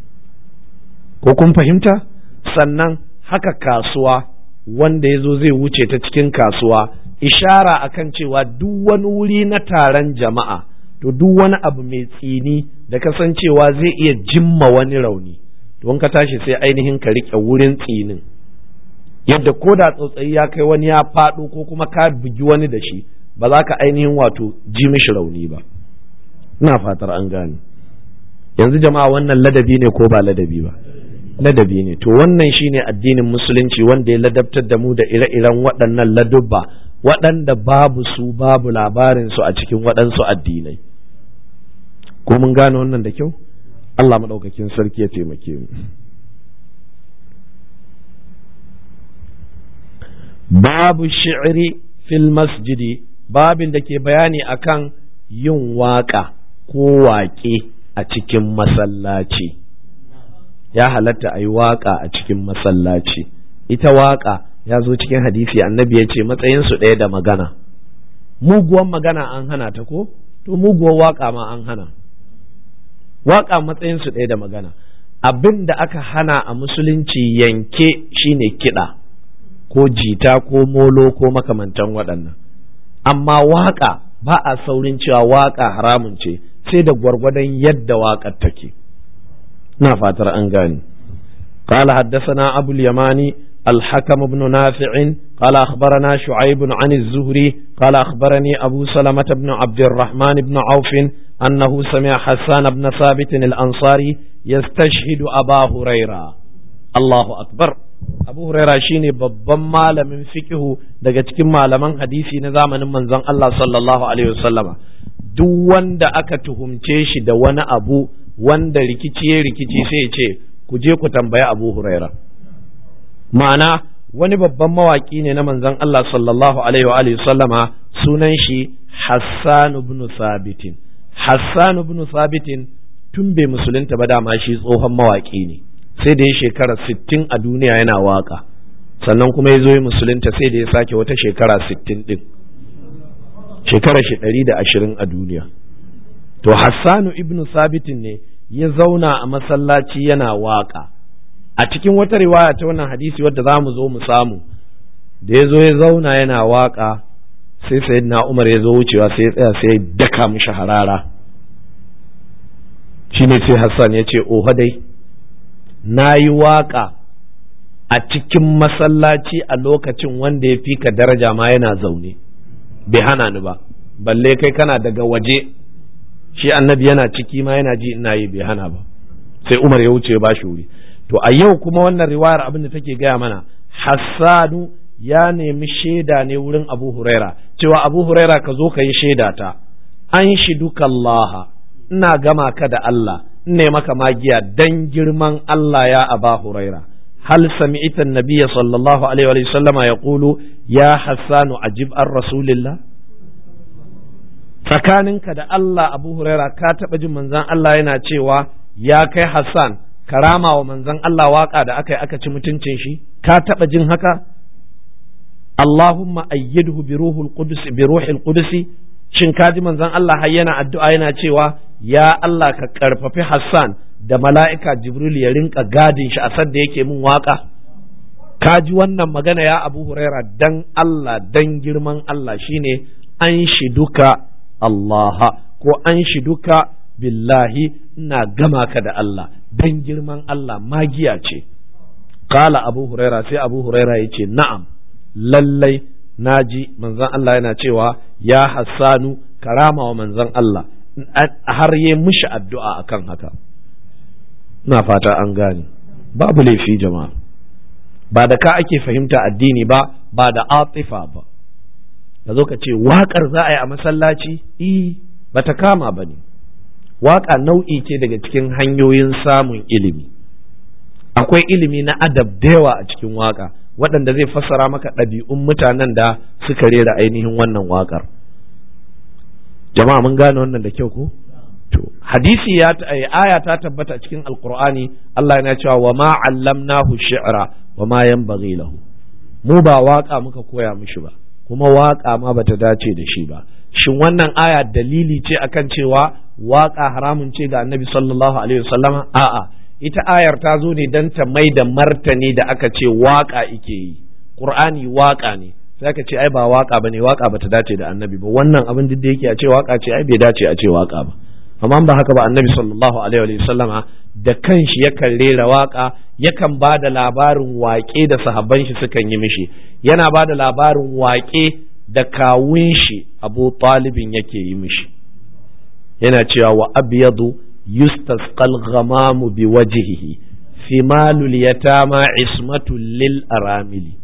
ko kun fahimta sannan haka kasuwa wanda ya zo zai wuce ta cikin kasuwa ishara akan cewa duk wani wuri na taron jama'a to duk wani abu mai tsini da kasancewa zai iya jimma wani rauni to ka tashi sai ainihin ka riƙe wurin tsinin yadda ko da tsotsayi ya kai wani ya faɗo ko kuma ka bugi wani da shi ba za ka ainihin wato ji mishi rauni ba ina fatar an gane yanzu jama'a wannan ladabi ne ko ba ladabi ba ladabi ne to wannan shine addinin musulunci wanda ya ladabtar da mu da ire-iren waɗannan ladubba waɗanda babu su babu labarin su a cikin waɗansu addinai ko mun gane wannan da kyau Allah maɗaukakin sarki ya taimake mu babu shi'ri fil masjidi babin da ke bayani akan yin waƙa ko waƙe a cikin masallaci ya halatta a yi waƙa a cikin masallaci ita waƙa ya zo cikin hadisi annabi ya ce matsayinsu ɗaya da magana muguwan magana an hana ta ko to muguwar waƙa ma an hana waƙa matsayinsu ɗaya da magana abin da aka hana a musulunci yanke shine kiɗa ko jita ko molo ko makamantan waɗannan amma waƙa ba a saurin cewa waƙa haramun ce sai da gwargwadon yadda waƙar take na fatar an gani قال حدثنا أبو اليماني الحكم بن نافع قال أخبرنا شعيب عن الزهري قال أخبرني أبو سلمة بن عبد الرحمن بن عوف أنه سمع حسان بن ثابت الأنصاري يستشهد أبا هريرة الله أكبر Abu Huraira shine babban malamin fikihu daga cikin malaman hadisi na zamanin manzon Allah sallallahu alaihi wasallama duk wanda aka tuhumce shi da wani abu wanda rikici ya rikici sai ya ce ku je ku tambaya Abu Huraira ma'ana wani babban mawaki ne na manzon Allah sallallahu alaihi wa alihi sallama sunan shi Hassan ibn Sabitin Hassan ibn Sabitin tun bai musulunta ba dama shi tsohon mawaki ne sai da ya shekara sittin a duniya yana waka sannan kuma ya zo ya musulunta sai da ya sake wata shekara sittin din shekara shi ɗari da ashirin a duniya to hassanu ibn sabitin ne ya zauna a masallaci yana waka a cikin wata riwaya ta wannan hadisi wadda za mu zo mu samu da ya zo ya zauna yana waka sai sayyidina umar ya zo wucewa sai ya tsaya sai ya daka mishi harara shine sai hassan ya ce oho dai na yi waƙa a cikin masallaci a lokacin wanda ya fi ka daraja ma yana zaune bai hana ni ba balle kai kana daga waje shi annabi yana ciki ma yana ji ina yi bai hana ba sai umar ya wuce ba shi wuri to a yau kuma wannan riwayar abin da take gaya mana hassanu ya nemi shaida ne wurin abu huraira cewa abu huraira ka zo ka yi shaida ta an shiduka Allah ina gama ka da Allah ne maka magiya dan girman Allah ya aba huraira hal sami'ta an-nabiy sallallahu alaihi wa sallama yaqulu ya hassanu ajib an rasulillah tsakaninka da Allah Abu Huraira ka taɓa jin manzon Allah yana cewa ya kai Hassan karama wa manzon Allah waka da aka yi aka ci mutuncin shi ka taɓa jin haka Allahumma ayyidhu bi ruhul qudus bi ruhil qudus shin ka ji manzon Allah har yana addu'a yana cewa ya Allah ka karfafi Hassan da mala'ika Jibril ya rinka gadin shi a sadda yake min waka ka ji wannan magana ya Abu Huraira dan Allah dan girman Allah shine an shi duka Allah ko an shi duka billahi ina gama ka da Allah dan girman Allah magiya ce kala Abu Huraira sai Abu Huraira ya ce na'am lallai naji manzon Allah yana cewa ya Hassanu karama wa manzon Allah har yi mishi addu'a akan haka ina fata an gane babu laifi jama'a ba da ka ake fahimta addini ba ba da atifa ba da zo ka ce waƙar za a yi a masallaci i ba ta kama ba ne waƙa nau'i ce daga cikin hanyoyin samun ilimi akwai ilimi na adab da yawa a cikin waƙa waɗanda zai fassara maka ɗabi'un mutanen da suka rera ainihin wannan waƙar jama'a mun gane wannan da kyau ko to hadisi ya aya ta tabbata cikin alqur'ani Allah yana cewa wa ma allamnahu shi'ra wa ma yanbaghi lahu mu ba waƙa muka koya mishi ba kuma waƙa ma bata dace da shi ba shin wannan aya dalili ce akan cewa waƙa haramun ce ga annabi sallallahu alaihi wasallama a'a ita ayar ta zo ne don ta mai da martani da aka ce waƙa ike yi qur'ani waƙa ne sai aka ce ai ba waƙa bane waƙa bata dace da annabi ba wannan abin da yake a ce waƙa ce ai bai dace a ce waƙa ba amma ba haka ba annabi sallallahu alaihi wasallama da kanshi yakan rera waƙa yakan ba da labarin waƙe da sahabban shi sukan yi mishi yana ba da labarin waƙe da kawun shi abu talibin yake yi mishi yana cewa wa abyadu yustasqal ghamamu bi wajhihi fimalul yatama ismatul lil aramili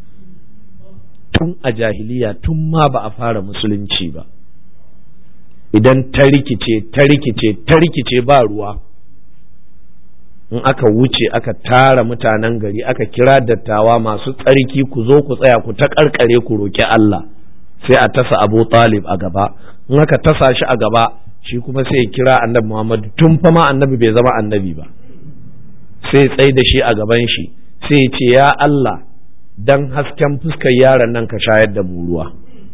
tun a jahiliya tun ma ba a fara musulunci ba idan ta rikice ta rikice ta rikice ba ruwa in aka wuce aka tara mutanen gari aka kira dattawa masu tsarki ku zo ku tsaya ku ta karkare ku roki Allah sai a tasa Abu Talib a gaba in aka tasa shi a gaba shi kuma sai ya kira annabi Muhammad tun fa ma annabi bai zama annabi ba sai tsai da shi a gaban shi sai ya ce ya Allah dan hasken fuskar yaron nan ka shayar da mu ruwa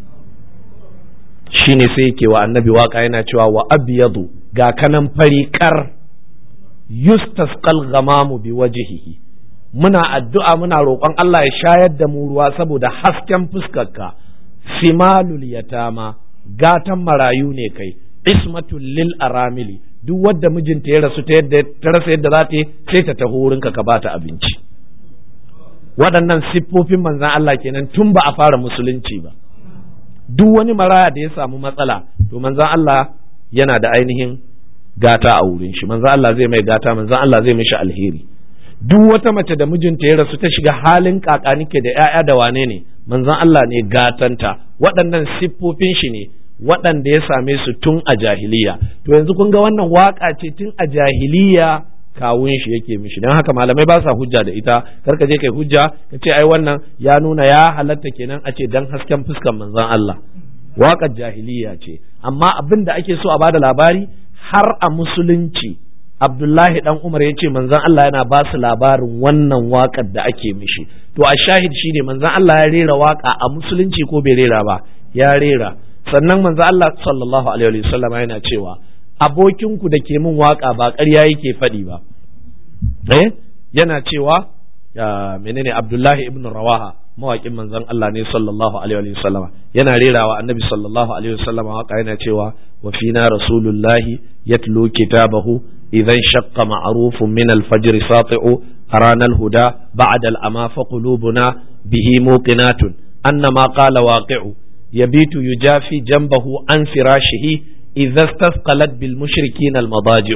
shine sai yake wa annabi waka yana cewa wa abyadu ga kanan fari kar yustasqal ghamamu bi wajhihi muna addu'a muna roƙon Allah ya shayar da mu ruwa saboda hasken fuskarka simalul yatama gatan marayu ne kai ismatul lil aramili duk wadda mijinta ya rasu ta yadda ta rasa yadda za ta sai ta taho wurinka ka bata abinci waɗannan siffofin manzan Allah kenan tun ba a fara musulunci ba duk wani maraya da ya samu matsala to manzan Allah yana da ainihin gata a wurin shi manzan Allah zai mai gata manzan Allah zai mishi alheri duk wata mace da mijinta ya rasu ta shiga halin kakanike da 'ya'ya da wane ne manzan Allah ne gatanta waɗannan siffofin shi ne waɗanda ya same su tun a jahiliya to yanzu kun ga wannan waka ce tun a jahiliya kawun shi yake mishi don haka malamai ba sa hujja da ita kar ka je kai hujja ka ce ai wannan ya nuna ya halatta kenan a ce dan hasken fuskan manzon Allah waƙar jahiliya ce amma abin da ake so a bada labari har a musulunci Abdullahi dan Umar ya ce manzon Allah yana ba su labarin wannan waƙar da ake mishi to a shahid shine manzon Allah ya rera waƙa a musulunci ko bai rera ba ya rera sannan manzon Allah sallallahu alaihi wasallam yana cewa abokinku da ke min waka ba ƙarya yake faɗi ba eh yana cewa menene Abdullahi ibn Rawaha mawaƙin manzon Allah ne sallallahu alaihi wa sallama yana rerawa annabi sallallahu alaihi wa sallama waka yana cewa wa fina rasulullahi yatlu kitabahu idan shaqqa ma'rufun min al-fajr sati'u arana al-huda ba'da al-ama fa qulubuna bihi muqinatun annama qala waqi'u yabitu yujafi janbahu an firashihi idza istasqalat bil mushrikin al madaji'u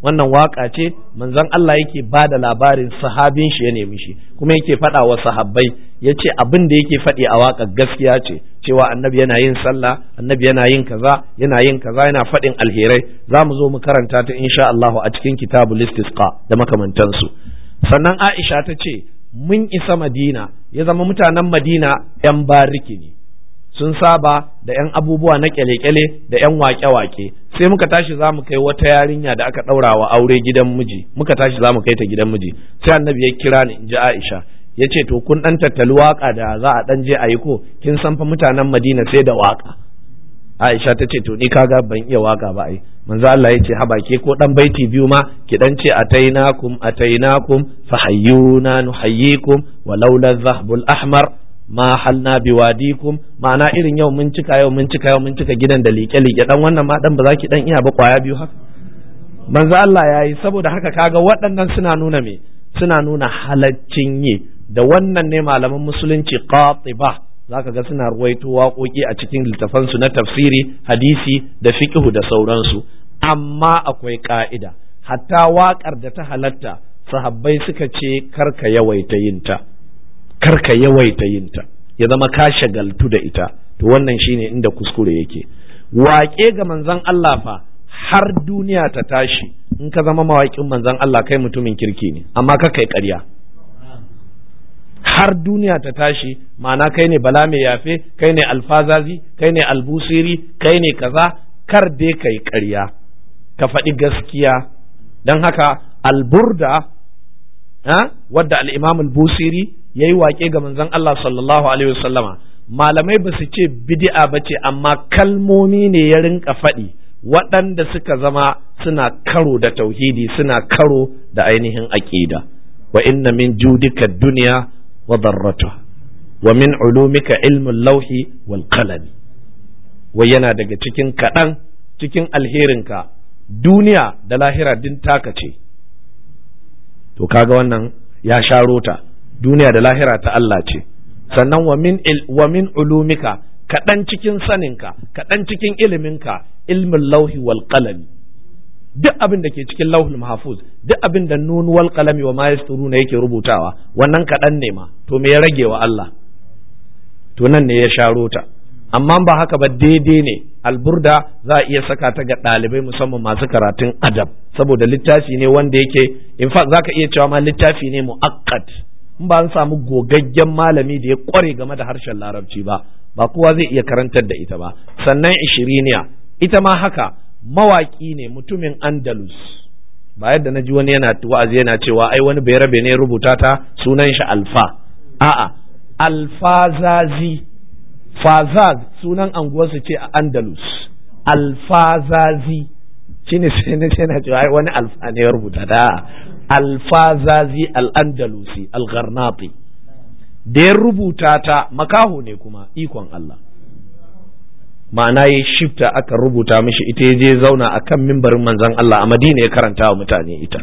wannan waka ce manzon Allah yake ba da labarin sahabin shi ya nemi shi kuma yake faɗa wa sahabbai ya ce abin da yake faɗi a waka gaskiya ce cewa annabi yana yin sallah annabi yana yin kaza yana yin kaza yana faɗin alherai za mu zo mu karanta ta insha Allah a cikin kitabul istisqa da makamantansu sannan Aisha ta ce mun isa Madina ya zama mutanen Madina 'yan bariki ne sun saba da 'yan abubuwa na kyale-kyale da 'yan wake-wake sai muka tashi za mu kai wata yarinya da aka ɗaura wa aure gidan miji muka tashi za mu kai ta gidan miji sai annabi ya kira ni in ji Aisha ya ce to kun ɗan tattali waka da za a ɗan je a yi ko kin san fa mutanen Madina sai da waka Aisha ta ce to ni kaga ban iya waka ba ai manzo Allah ya ce haba ke ko dan baiti biyu ma ki dan ce atainakum atainakum fahayyuna nuhayyikum walaula dhahbul ahmar ma halna biwadikum ma'ana irin yau mun cika yau mun cika yau mun cika gidan da liƙe liƙe dan wannan ma dan ba za ki dan iya ba kwaya biyu haka manzo Allah ya yi saboda haka kaga waɗannan suna nuna me suna nuna halaccin yi da wannan ne malaman musulunci qatiba zaka ga suna ruwaito waƙoƙi a cikin littafansu na tafsiri hadisi da fiqhu da sauransu amma akwai ka'ida hatta waƙar da ta halatta sahabbai suka ce karka yawaita yinta karka yawaita yinta ya zama ka shagaltu da ita to wannan shine inda kuskure yake waƙe ga manzon Allah fa har duniya ta tashi in ka zama mawaƙin manzon Allah kai mutumin kirki ne amma ka kai ƙarya har duniya ta tashi ma'ana kai ne bala mai yafe kai ne alfazazi kai ne albusiri kai ne kaza kar dai kai ƙarya ka faɗi gaskiya don haka alburda wadda al-imam al-busiri ya yi waƙe ga manzon Allah sallallahu alaihi wasallama malamai ba su ce bid'a ba ce amma kalmomi ne ya rinka faɗi waɗanda suka zama suna karo da tauhidi suna karo da ainihin aƙida wa inna min judika duniya wa darratuha wa min ulumika ilmin lauhi wal qalami wai yana daga cikin kaɗan cikin alherinka duniya da lahira din taka ce to kaga wannan ya sharo ta duniya da lahira ta Allah ce sannan wa min wa min ulumika kaɗan cikin saninka kaɗan cikin iliminka ilmin lauhi wal qalami duk abin da ke cikin lauhul mahfuz duk abin da nun wal qalami wa ma yasturuna yake rubutawa wannan kaɗan ne ma to me ya rage wa Allah to nan ne ya sharo ta amma ba haka ba daidai ne alburda za a iya saka ta ga ɗalibai musamman masu karatun adab saboda littafi ne wanda yake in fact zaka iya cewa ma littafi ne mu'akkad in ba an samu gogaggen malami da ya kware game da harshen larabci ba ba kowa zai iya karantar da ita ba sannan ishiriniya ita ma haka mawaki ne mutumin andalus ba yadda na ji wani yana wa'azi yana cewa ai wani bai rabe ne rubuta ta sunan shi alfa a'a alfazazi fazaz sunan anguwarsu ce a andalus alfazazi shine sai na ce na cewa ai wani alfa ne ya rubuta da alfazazi al-andalusi al-gharnati da ya rubuta ta makaho ne kuma ikon Allah ma'ana ya shifta aka rubuta mishi ita ya je zauna a kan mimbarin manzon Allah a madina ya karanta wa mutane ita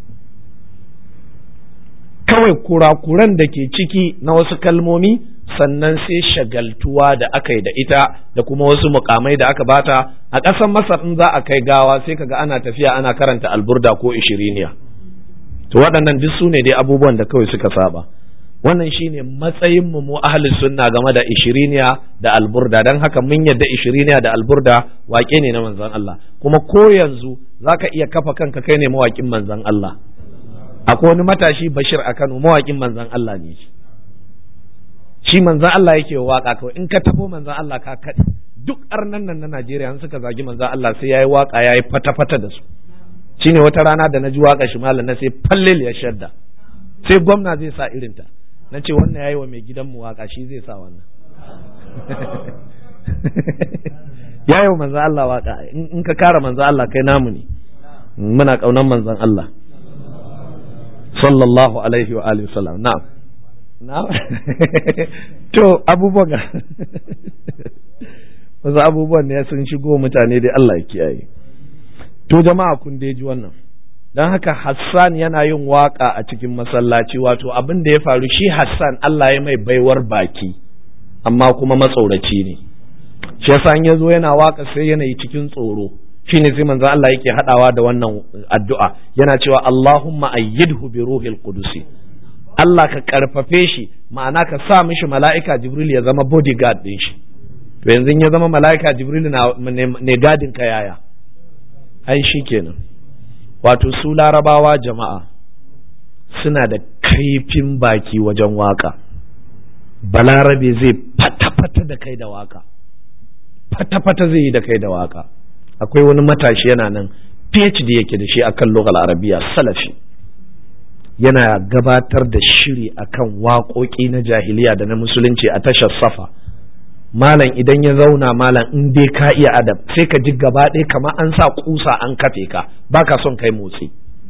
kawai kurakuran da ke ciki na wasu kalmomi sannan sai shagaltuwa da aka yi da ita da kuma wasu mukamai da aka bata a ƙasar masar in za a kai gawa sai kaga ana tafiya ana karanta alburda ko ishiriniya to waɗannan duk su ne dai abubuwan da kawai suka saba wannan shine matsayin mu mu ahli sunna game da ishiriniya da alburda dan haka mun yadda ishiriniya da alburda wake ne na manzon Allah kuma ko yanzu zaka iya kafa kanka kai ne mawakin manzon Allah akwai wani matashi Bashir a Kano mawakin manzon Allah ne shi manzon Allah yake waka kawai in ka tafo manzon Allah ka kaɗe duk arnan nan na Najeriya an suka zagi manzon Allah sai yayi waka yayi fata-fata da su shine wata rana da na ji waka shi malam na sai fallel ya shadda sai gwamna zai sa irinta na ce wannan yayi wa mai gidanmu waka shi zai sa wannan ya yi wa manzan Allah waka in ka kara manzan Allah kai namu ne muna kaunan manzan Allah sallallahu alaihi wa alihi wasallam na'am na'am to abubuwan wasu abubuwan ne sun shigo mutane dai Allah ya kiyaye to jama'a kun dai ji wannan don haka Hassan yana yin waka a cikin masallaci wato abin da ya faru shi Hassan Allah ya mai baiwar baki amma kuma matsoraci ne shi yasa ya zo yana waka sai yanayi cikin tsoro shine sai manzo Allah yake hadawa da wannan addu'a yana cewa Allahumma ayyidhu bi ruhil qudusi Allah ka karfafe shi ma'ana ka sa mishi mala'ika Jibril ya zama bodyguard din shi to yanzu ya zama mala'ika Jibril na ne gadin ka yaya ai shikenan wato su larabawa jama'a suna da kaifin baki wajen waka balarabe zai fata-fata da kai da waka fata-fata zai yi da kai da waka akwai wani matashi yana nan PhD yake da shi akan lughal arabiya salafi yana gabatar da shiri akan waƙoƙi na jahiliya da na musulunci a tashar safa malam idan ya zauna malam in dai ka iya adab sai ka ji gaba ɗaya kamar an sa kusa an kafe ka baka son kai motsi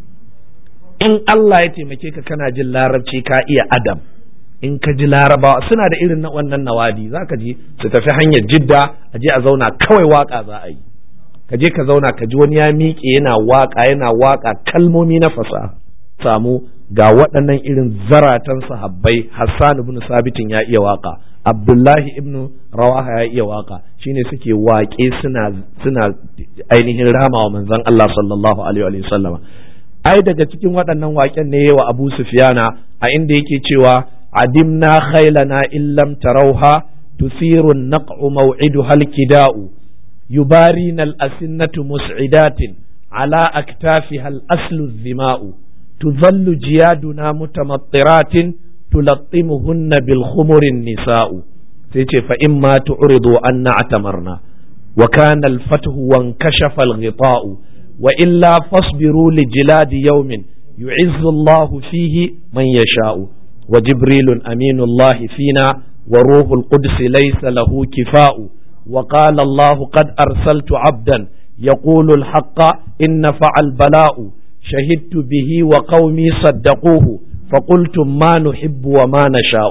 in Allah ya taimake ka kana jin larabci ka iya adab in ka ji larabawa suna da irin na wannan nawadi za ka ji su tafi hanyar jidda a je a zauna kawai waka za a yi ka je ka zauna ka ji wani ya miƙe yana waka yana waka kalmomi na fasaha samu ga waɗannan irin zaratan sahabbai Hassan ibn Sabitin ya iya waka Abdullahi ibn Rawaha ya iya waka shine suke waƙe suna suna ainihin rama wa manzon Allah sallallahu alaihi wa sallama ai daga cikin waɗannan waƙen ne wa Abu Sufyana a inda yake cewa عدمنا خيلنا إن لم تروها تثير النقع موعدها الكداء يبارين الأسنة مسعدات على أكتافها الأسل الذماء تظل جيادنا متمطرات تلطمهن بالخمر النساء فإما تعرضوا أن اعتمرنا وكان الفتح وانكشف الغطاء وإلا فاصبروا لجلاد يوم يعز الله فيه من يشاء وجبريل أمين الله فينا وروح القدس ليس له كفاء وقال الله قد أرسلت عبدا يقول الحق إن فعل بلاء شهدت به وقومي صدقوه فقلتم ما نحب وما نشاء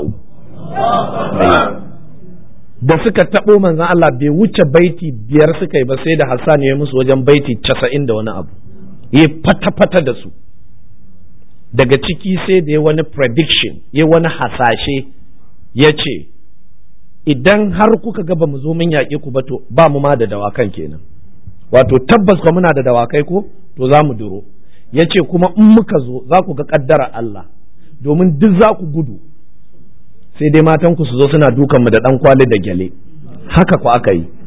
da suka taɓo manzan Allah bai wuce baiti biyar suka yi ba sai da Hassan ya yi musu wajen baiti casa'in da wani abu ya fata-fata da su daga ciki sai da ya wani prediction ya wani hasashe ya ce idan har kuka ga ba mu zo mun yaƙe ku ba to ba mu ma da dawakan kenan wato tabbas ba muna da dawakai ko to za mu duro ya ce kuma in muka zo za ku ga ƙaddara Allah domin duk za ku gudu sai dai matan ku su zo suna dukan mu da ɗan kwali da gyale haka ku aka yi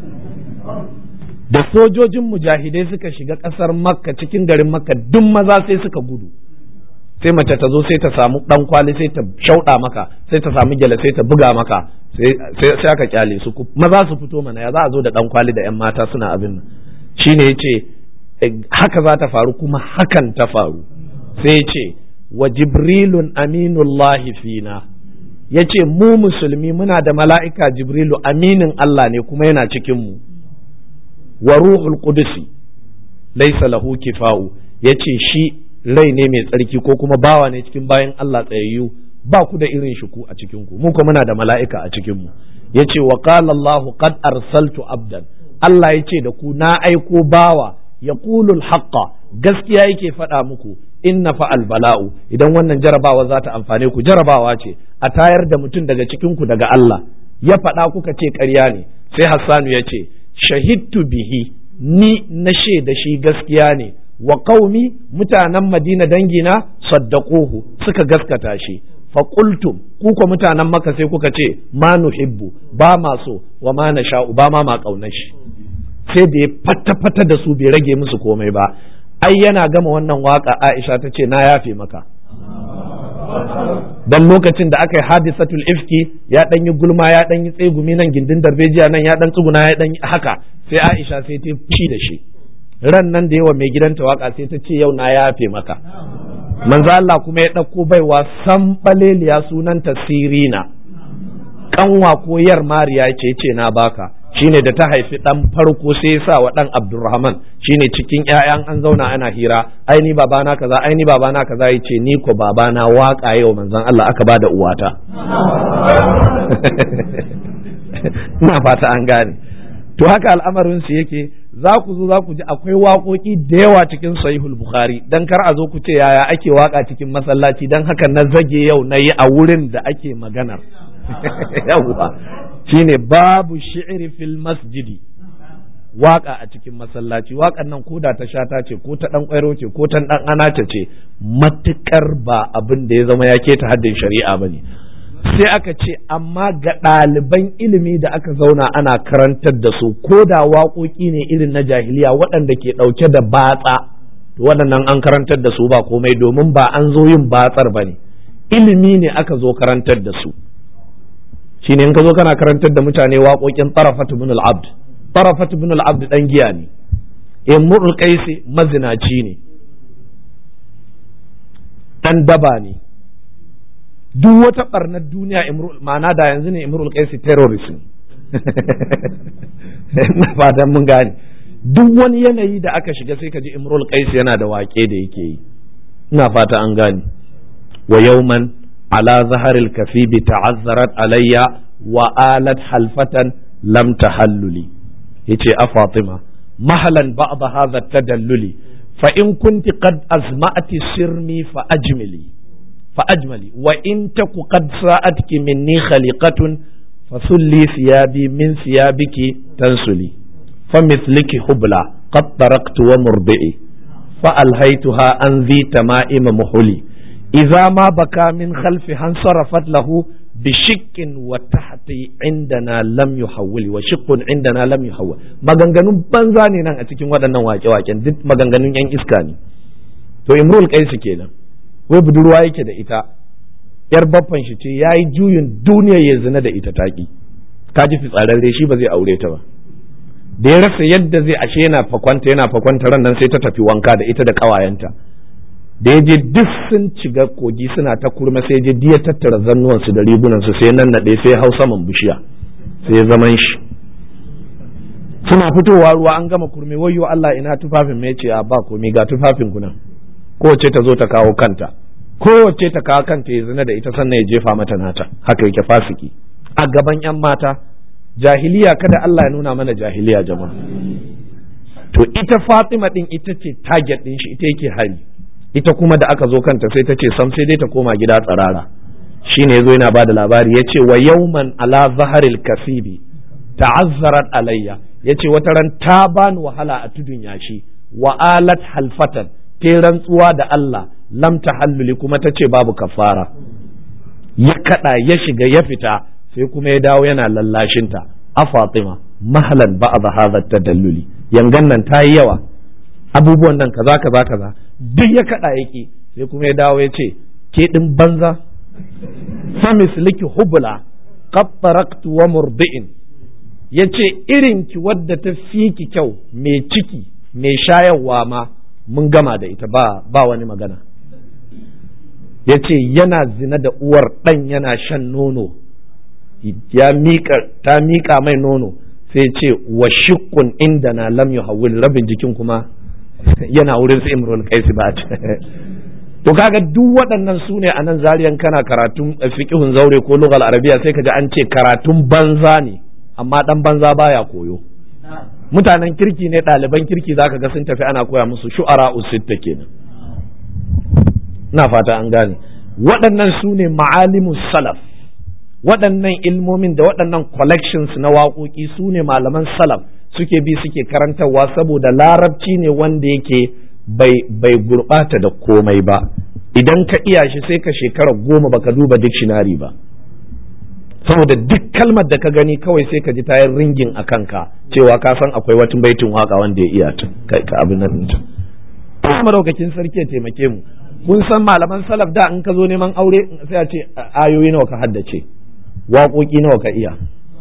da sojojin mujahidai suka shiga ƙasar makka cikin garin makka duk maza sai suka gudu sai mace ta zo sai ta samu dan kwali sai ta shauɗa maka sai ta samu gyale sai ta buga maka sai aka kyale su maza su fito mana ya za a zo da dan kwali da yan mata suna abin nan shine yace haka za ta faru kuma hakan ta faru sai yace wa jibrilun aminullahi fina yace mu musulmi muna da mala'ika jibrilu aminin Allah ne kuma yana cikin mu wa ruhul qudusi laysa lahu kifa'u yace shi rai ne mai tsarki ko kuma bawa ne cikin bayan Allah tsayayyu ba ku da irin shi ku a cikin ku mu kuma muna da mala'ika a cikin mu yace wa qala Allah qad arsaltu abdan Allah yace da ku na aiko bawa yaqulu al-haqqa gaskiya yake faɗa muku inna fa bala'u idan wannan jarabawa za ta amfane ku jarabawa ce a tayar da mutum daga cikin ku daga Allah ya faɗa kuka ce ƙarya ne sai Hassanu ya ce shahidtu bihi ni na da shi gaskiya ne wa qaumi mutanen Madina dangina saddaquhu suka gaskata shi fa qultum ku ko mutanen Makka sai kuka ce ma nuhibbu ba ma so wa ma nasha'u ba ma ma kaunar shi sai da ya fata fata da su bai rage musu komai ba ai yana gama wannan waka Aisha ta ce na yafe maka dan lokacin da aka yi hadisatul ifki ya dan yi gulma ya dan yi tsegumi nan gindin darbejiya nan ya dan tsuguna ya dan haka sai Aisha sai ta fi da shi ran nan da yawa mai gidanta waka sai ta ce yau na yafe maka manzo Allah kuma ya ɗauko baiwa san baleliya sunanta sirina kanwa ko yar mariya ce ce na baka shine da ta haifi dan farko sai ya sa wa dan Abdulrahman shine cikin ƴaƴan an zauna ana hira ai ni babana kaza ai ni babana kaza yace ni ko babana waka yau manzon Allah aka bada uwata ina fata an gane to haka al'amarin su yake za ku zo za ku ji akwai waƙoƙi da yawa cikin sahihul bukhari dan kar a zo ku ce yaya ake waka cikin masallaci dan haka na zage yau na yi a wurin da ake maganar yawwa shine babu shi'ri fil masjidi waka a cikin masallaci wakan nan ko da ta shata ce ko ta dan kwairo ce ko ta dan anace ce matukar ba abin da ya zama ya keta haddin shari'a bane sai aka ce amma ga ɗaliban ilimi da aka zauna ana karantar da su ko da waƙoƙi ne irin na jahiliya waɗanda ke ɗauke da batsa to waɗannan an karantar da su ba komai domin ba an zo yin batsar ba ne ilimi ne aka zo karantar da su shine in ka zo kana karantar da mutane waƙoƙin tarafat ibn al-abd tarafat ibn al-abd dan giya ne imrul qaisi mazinaci ne dan daba ne duk wata barnar duniya ma'ana da yanzu ne imrul qaisi terrorism na fatan mun gane duk wani yanayi da aka shiga sai ka ji imrul qaisi yana da waƙe da yake yi ina fata an gane wa yawman ala zaharil kafibi ta'azzarat alayya wa alat halfatan lam tahalluli yace a fatima mahalan ba'd hadha tadalluli fa in kunti qad azma'ati sirmi fa ajmili fa ajmali wa in taku qad sa'atki minni khaliqatun fasulli thiyabi min thiyabiki tansuli فمثلك حبلى قد تركت ومرضئي فألهيتها عن ذي تمائم محلي إذا ما بكى من خلفها انصرفت له بشك وتحت عندنا لم يحول وشق عندنا لم يحول maganganun banza ne nan a cikin waɗannan wake-waken duk maganganun yan iska ne to imrul kaisu kenan wai budurwa yake da ita yar baffan shi ce yayi juyin duniya ya zina da ita taki ka ji fitsararre shi ba zai aure ta ba da ya rasa yadda zai ashe yana fakwanta yana fakwanta ran nan sai ta tafi wanka da ita da ƙawayenta da ya je duk sun ciga kogi suna ta kurma sai je diya tattara zannuwansu da rigunansu sai nan naɗe sai hau saman bishiya sai ya zaman shi suna fitowa ruwa an gama kurme wayyo Allah ina tufafin mai ce a ba komi ga tufafin kuna kowace ta zo ta kawo kanta kowace ta kawo kanta ya zina da ita sannan ya jefa mata nata haka yake fasiki a gaban yan mata jahiliya kada Allah ya nuna mana jahiliya jama'a to ita Fatima din ita ce target din shi ita yake hari ita kuma da aka zo kanta sai ta ce sam sai dai ta koma gida tsarara shine yazo yana bada labari yace wa yawman ala zaharil kasibi ta'azzarat alayya yace wata ran ta bani wahala a tudun yashi wa alat halfatan ta rantsuwa da Allah lam tahalluli kuma ta ce babu kafara ya kada ya shiga ya fita sai kuma ya dawo yana lallashinta a Fatima mahalan ba'd hadha tadalluli yangan nan ta yi yawa abubuwan nan kaza kaza kaza duk ya kada yake sai kuma ya dawo ya ce ke din banza famis liki hubla qattaraqtu wa murdi'in yace irin ki wadda ta fi ki kyau mai ciki mai shayarwa ma mun gama da ita ba ba wani magana yace yana zina da uwar dan yana shan nono ya miƙa ta miƙa mai nono sai ce wa shiqqun inda na lam yuhawwil rabin jikin kuma yana wurin su imrul qaisi ba to kaga duk waɗannan su ne a nan zariyan kana karatun fiqhun zaure ko lugal arabiya sai ka ji an ce karatun banza ne amma dan banza baya koyo mutanen kirki ne ɗaliban kirki zaka ga sun tafi ana koya musu shu'ara usitta kenan na fata an gane waɗannan su ne ma'alimus salaf waɗannan ilmomin da waɗannan collections na waƙoƙi su ne malaman salaf suke bi suke karantarwa saboda larabci ne wanda yake bai bai gurɓata da komai ba idan ka iya shi sai ka shekara goma baka duba dictionary ba saboda duk kalmar da ka gani kawai sai ka ji tayar ringin a kanka cewa ka san akwai wata baitin waka wanda ya iya ta kai ka abin nan ta madaukakin sarki ya taimake mu kun san malaman salaf da in ka zo neman aure sai a ce ayoyi nawa ka haddace waƙoƙi nawa ka iya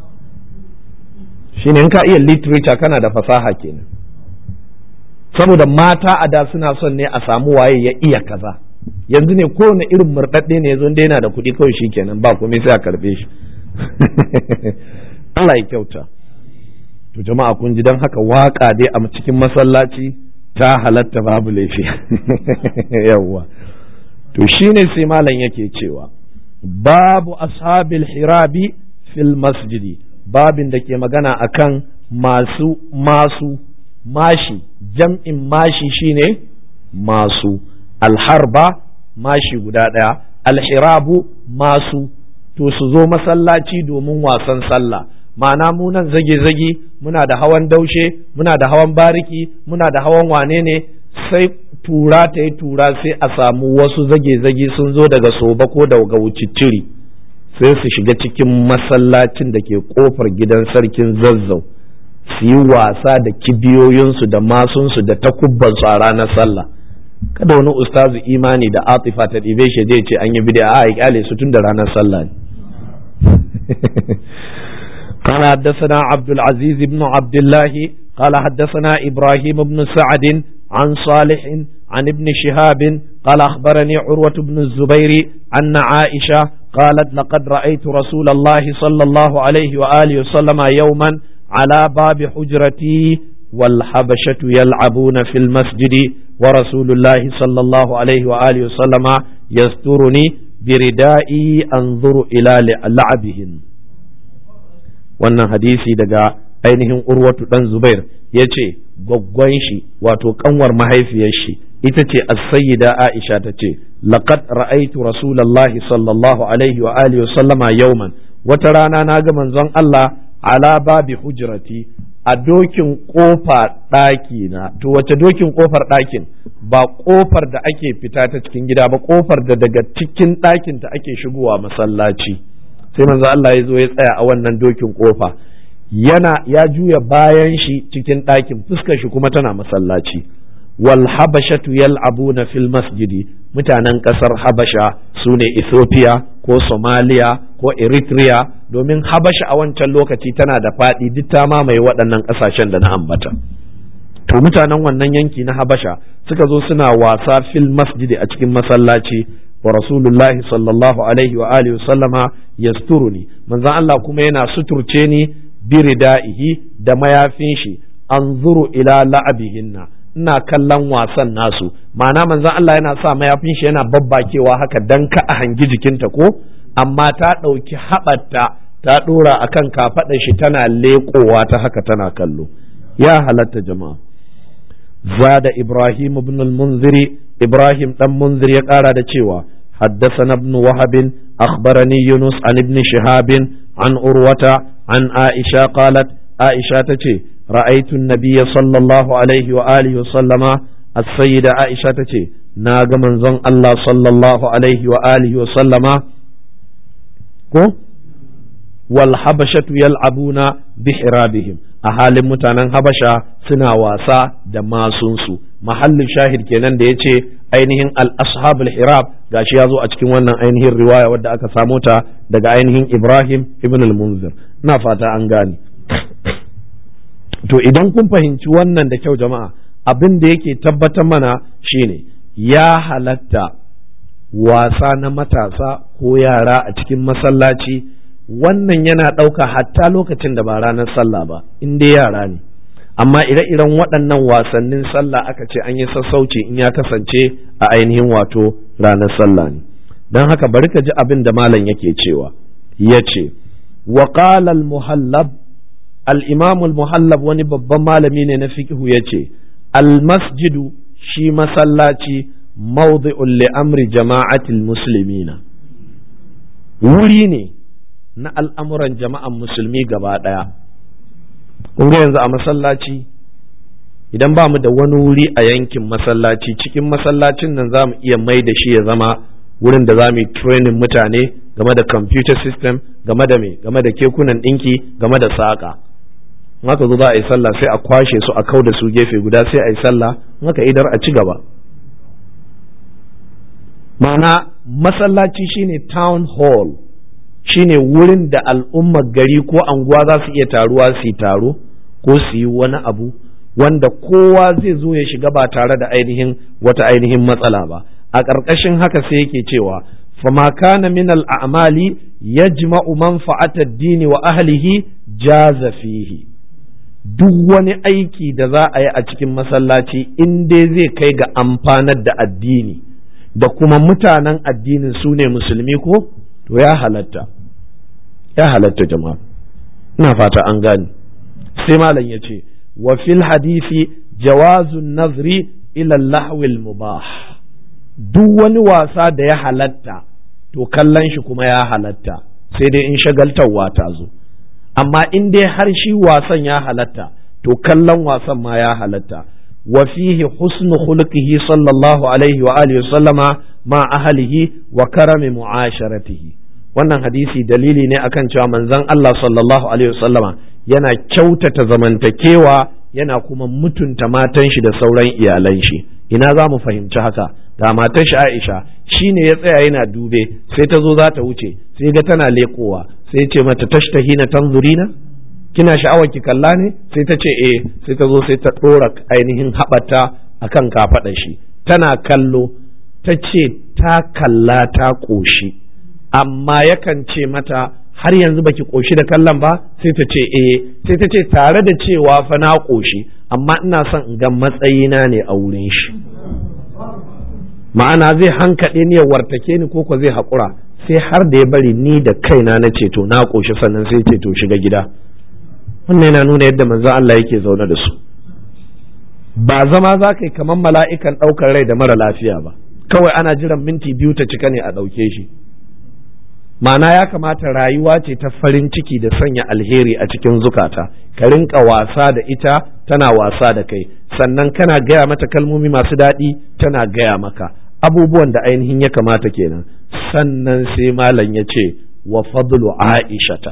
shine in ka iya literature kana da fasaha kenan saboda mata a da suna son ne a samu waye ya iya kaza yanzu ne kowane irin murɗaɗɗe ne yanzu da yana da kuɗi kawai shi kenan ba komai sai a karɓe shi Allah ya kyauta to jama'a kun ji don haka waka dai a cikin masallaci ta halatta babu laifi yawwa to shine sai malam yake cewa babu ashabil hirabi fil masjidi babin da ke magana akan masu masu mashi jam'in mashi shine masu alharba mashi guda ɗaya alhirabu masu to su zo masallaci domin wasan sallah ma'ana mu nan zage-zage muna da hawan daushe muna da hawan bariki muna da hawan wane ne sai tura ta yi tura sai a samu wasu zage-zage sun zo daga soba ko daga wucicciri sai su shiga cikin masallacin da ke kofar gidan sarkin zazzau su yi wasa da kibiyoyinsu da masunsu da takubbansu a ranar sallah kada wani ustazu imani da atifa ta ɗibe shi zai ce an yi bid'a a kyale su tun da ranar sallah ne قال حدثنا عبد العزيز بن عبد الله قال حدثنا إبراهيم بن سعد عن صالح عن ابن شهاب قال أخبرني عروة بن الزبير أن عائشة قالت لقد رأيت رسول الله صلى الله عليه وآله وسلم يوما على باب حجرتي والحبشة يلعبون في المسجد ورسول الله صلى الله عليه وآله وسلم يسترني بردائي أنظر إلى لعبهن wannan hadisi daga ainihin urwatu dan zubair ya ce gwaggwan shi wato kanwar mahaifiyar shi ita ce as-sayyida aisha ta ce laqad ra'aytu rasulullahi sallallahu alaihi wa alihi sallama yawman wata rana na ga manzon Allah ala babi hujrati a dokin kofa ɗaki na to wace dokin kofar ɗakin ba kofar da ake fita ta cikin gida ba kofar da daga cikin ɗakin ta ake shigowa masallaci sai manzo Allah ya zo ya tsaya a wannan dokin kofa yana ya juya bayan shi cikin ɗakin fuskar shi kuma tana masallaci wal habashatu yal'abuna fil masjidi mutanen ƙasar habasha su ne ethiopia ko somalia ko eritrea domin habasha a wancan lokaci tana da faɗi duk ta mamaye waɗannan ƙasashen da na ambata to mutanen wannan yanki na habasha suka zo suna wasa fil masjidi a cikin masallaci wa rasulullahi sallallahu alaihi wa alihi sallama yasturuni manzon Allah kuma yana suturce ni biridaihi da mayafin shi anzuru ila la'abihinna ina kallon wasan nasu ma'ana manzon Allah yana sa mayafin shi yana babbakewa haka dan ka a hangi jikinta ko amma ta ɗauki haɓarta ta ɗora akan kafaɗar shi tana leƙowa ta haka tana kallo ya halatta jama'a zada ibrahim ibn al-munziri إبراهيم بن منذر يقال دتشيوا حدثنا ابن وهب أخبرني يونس عن ابن شهاب عن أروة عن عائشة قالت عائشة تشي رأيت النبي صلى الله عليه وآله وسلم السيدة عائشة تشي ناغ من زن الله صلى الله عليه وآله وسلم كو والحبشة يلعبون بحرابهم أهال متانا حبشة سنا واسا دماسونسو mahallin shahid kenan da ya ce ainihin al-ashabul hirab gashi ya zo a cikin wannan ainihin riwaya wadda aka samo ta daga ainihin ibrahim ibn al-munzir ina fata an gane to idan kun fahimci wannan da kyau jama'a abin da yake tabbatar mana shine ya halatta wasa na matasa ko yara a cikin masallaci wannan yana ɗauka hatta lokacin da ba ranar sallah ba in dai yara ne amma ire-iren waɗannan wasannin sallah aka ce an yi sassauci in ya kasance a ainihin wato ranar sallah ne don haka bari ka ji abin da malam yake cewa ya ce wa al-muhallab al-imam al-muhallab wani babban malami ne na fiqhu ya ce al-masjidu shi masallaci mawdi'un li amri jama'atil muslimina wuri ne na al'amuran jama'an musulmi gaba ɗaya kun ga yanzu a masallaci idan ba mu da wani wuri a yankin masallaci cikin masallacin nan za mu iya mai da shi ya zama wurin da za mu yi training mutane game da computer system game da me game da kekunan ɗinki game da saƙa haka zo za a yi sallah sai a kwashe su a kau da su gefe guda sai a yi sallah haka idar a ci gaba ma'ana masallaci shine town hall shine wurin da al'ummar gari ko anguwa za su iya taruwa su yi taro ko su yi wani abu wanda kowa zai zo ya shiga ba tare da ainihin wata ainihin matsala ba a ƙarƙashin haka sai yake cewa fama kana min al'amali yajma'u manfa'ata ad-dini wa ahlihi jaza fihi duk wani aiki da za a yi a cikin masallaci in dai zai kai ga amfanar da addini da kuma mutanen addinin su ne musulmi ko to ya halatta ya halatta jama'a ina fata an gane sai malam ya ce wa fil hadisi jawazun nazri ila lahwil mubah duk wani wasa da ya halatta to kallon shi kuma ya halatta sai dai in shagaltarwa ta zo amma in dai har shi wasan ya halatta to kallon wasan ma ya halatta wa fihi husnu khuluqihi sallallahu alaihi wa alihi sallama ma ahlihi wa karami mu'asharatihi wannan hadisi dalili ne akan cewa manzon Allah sallallahu alaihi wasallama yana kyautata zamantakewa yana kuma mutunta matan shi da sauran iyalan shi ina za mu fahimci haka da matan shi Aisha shine ya tsaya yana dube sai ta zo za ta wuce sai ga tana lekowa sai ce mata tashtahina tanzurina kina sha'awar ki kalla ne sai ta ce eh sai ta zo sai ta dora ainihin haɓata akan kafaɗa shi tana kallo ta ce ta kalla ta ƙoshi amma yakan ce mata har yanzu baki ƙoshi da kallon ba sai ta ce eh sai ta ce tare da cewa fa na ƙoshi amma ina son in ga matsayina ne a wurin shi ma'ana zai hankaɗe ni ya wartake ni ko ko zai haƙura sai har da ya bari ni da kaina na ce to na ƙoshi sannan sai ce to shiga gida wannan yana nuna yadda manzon Allah yake zaune da su ba zama za ka yi kamar mala'ikan ɗaukar rai da mara lafiya ba kawai ana jiran minti biyu ta cika ne a ɗauke shi ma'ana ya kamata rayuwa ce ta farin ciki da sanya alheri a cikin zukata ka rinka wasa da ita tana wasa da kai sannan kana gaya mata kalmomi masu daɗi tana gaya maka abubuwan da ainihin ya kamata kenan sannan sai malam ya ce wa fadlu aishata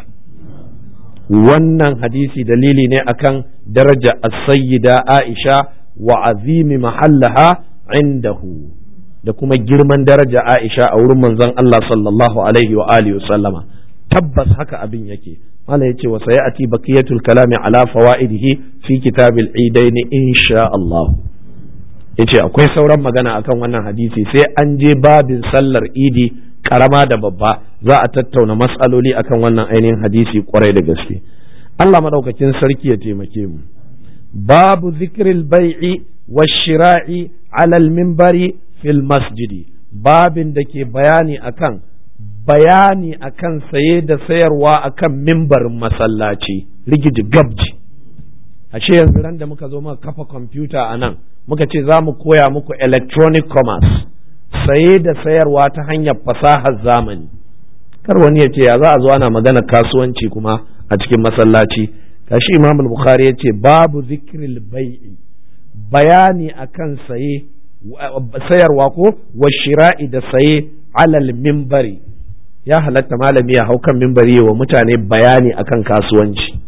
wannan hadisi dalili ne akan daraja as-sayyida aisha wa azimi mahallaha indahu da kuma girman daraja Aisha a wurin manzon Allah sallallahu alaihi wa alihi wa sallama tabbas haka abin yake mala yace wa sayati baqiyatul kalami ala fawaidihi fi kitabil idain insha Allah yace akwai sauran magana akan wannan hadisi sai an je babin sallar idi karama da babba za a tattauna mas'aloli akan wannan ainihin hadisi kwarai da gaske Allah madaukakin sarki ya taimake mu babu zikril bai'i wash-shira'i ala al-minbari fil masjidi babin da ke bayani akan bayani akan saye da sayarwa akan mimbarin masallaci rigiji gabji ashe yanzu ran da muka zo muka kafa kwamfuta a nan muka ce za mu koya muku electronic commerce saye da sayarwa ta hanyar fasahar zamani kar wani ya ce ya za a zo ana magana kasuwanci kuma a cikin masallaci kashi imam bukhari ya ce babu zikril bai'i bayani akan saye sayarwa ko wa shira'i da saye alal mimbari ya halatta malami ya hau kan mimbari wa mutane bayani akan kasuwanci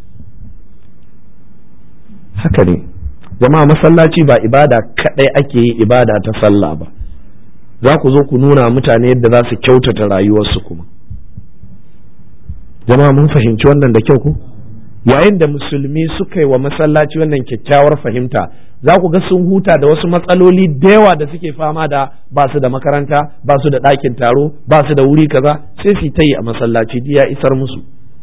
haka ne jama'a masallaci ba ibada kadai ake yi ibada ta sallah ba za ku zo ku nuna mutane yadda za su kyautata rayuwarsu kuma jama'a mun fahimci wannan da kyau ku yayin da musulmi suka yi wa masallaci wannan kyakkyawar fahimta za ku ga sun huta da wasu matsaloli da yawa da suke fama da ba su da makaranta ba su da ɗakin taro ba su da wuri kaza sai su ta yi a masallaci ya isar musu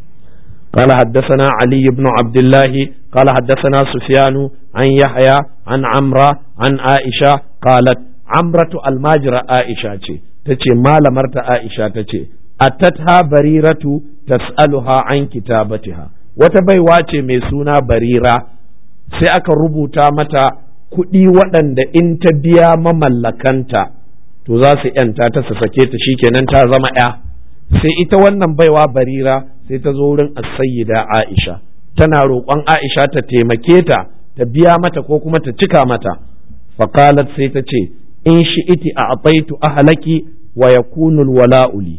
قال حدثنا علي بن عبد الله قال حدثنا سفيان عن يحيى عن عمرة عن عائشة قالت عمرة الماجرة عائشة تتي ما لمرت عائشة تتي أتتها بريرة تسألها عن كتابتها وتبيوا mai suna barira sai aka rubuta mata kuɗi waɗanda in ta biya mamallakanta to za su ‘yanta ta su sake ta shikenan ta zama ‘ya sai ita wannan baiwa barira sai ta zo wurin da Aisha tana roƙon Aisha ta taimake ta ta biya mata ko kuma ta cika mata faqalat sai ta ce in shi iti a ataitu ahlaki wa yakunu wala'uli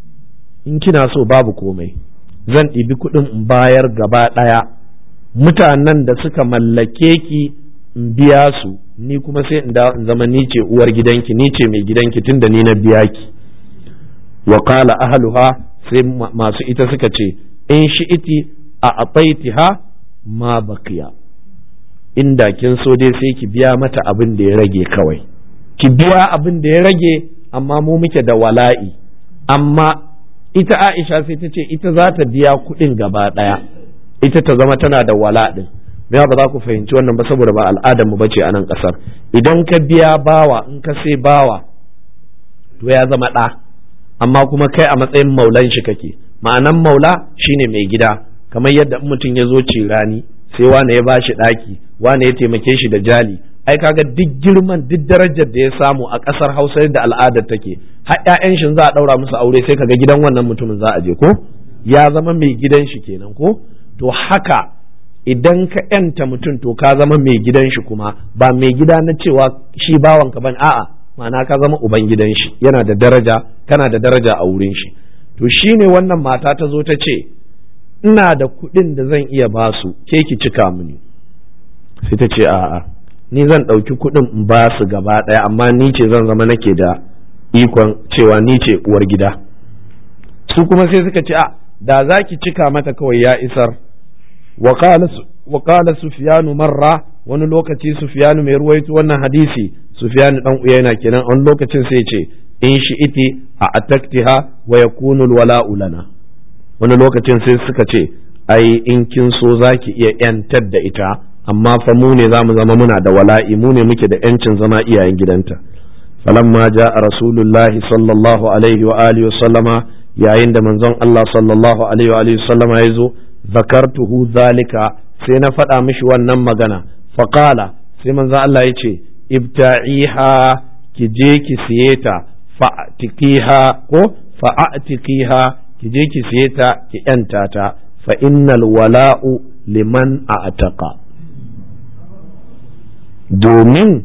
in kina so babu komai zan ɗibi kuɗin in bayar gaba ɗaya mutanen da suka mallake ki in biya su ni kuma sai in zama ni ce uwar gidanki ni ce mai gidanki tunda ni na biya ki wa qala ahluha sai masu ita suka ce in shi iti a ataitiha ma baqiya inda kin so dai sai ki biya mata abin da ya rage kawai ki biya abin da ya rage amma mu muke da wala'i amma ita Aisha sai ta ce ita za ta biya kuɗin gaba ɗaya ita ta zama tana da wala ɗin me ba za ku fahimci wannan ba saboda ba al'adar mu bace a nan ƙasar idan ka biya bawa in ka sai bawa to ya zama ɗa amma kuma kai a matsayin maulan shi kake ma'anan maula shine mai gida kamar yadda mutum ya zo rani sai wane ya bashi ɗaki wane ya taimake shi da jali ai kaga duk girman duk darajar da ya samu a ƙasar Hausa yadda al'adar take har ƴaƴan shi za a ɗaura musu aure sai kaga gidan wannan mutumin za a je ko ya zama mai gidan shi kenan ko to haka idan ka yanta mutum to ka zama mai gidan shi kuma ba mai gida na cewa shi bawanka ban a'a ma'ana ka zama uban gidan shi yana da daraja kana da daraja a wurin shi to shine wannan mata ta zo ta ce ina da kuɗin da zan iya ba su ke ki cika mini sai ta ce a'a ni zan ɗauki kuɗin in ba su gaba ɗaya amma ni ce zan zama nake da ikon cewa ni ce uwar gida su kuma sai suka ce a da za ki cika mata kawai ya isar wa qala sufyanu marra wani lokaci sufyanu mai ruwaito wannan hadisi sufyanu dan uyayna kenan wani lokacin sai ce in shi iti a ataktiha wa yakunu alwala'u lana wani lokacin sai suka ce ai in kin so zaki iya yantar da ita amma fa mu ne zamu zama muna da wala'i mu ne muke da yancin zama iyayen gidanta falamma ja'a rasulullahi sallallahu alaihi wa alihi wa sallama yayin da manzon Allah sallallahu alaihi wa alihi sallama ya zo zakartuhu zalika sai na faɗa mishi wannan magana faqala sai manzon Allah ya ce ibta'iha ki je ki siye ta fa'tiqiha ko fa'atiqiha ki je ki siye ta ki yanta ta fa innal wala'u liman a'taqa domin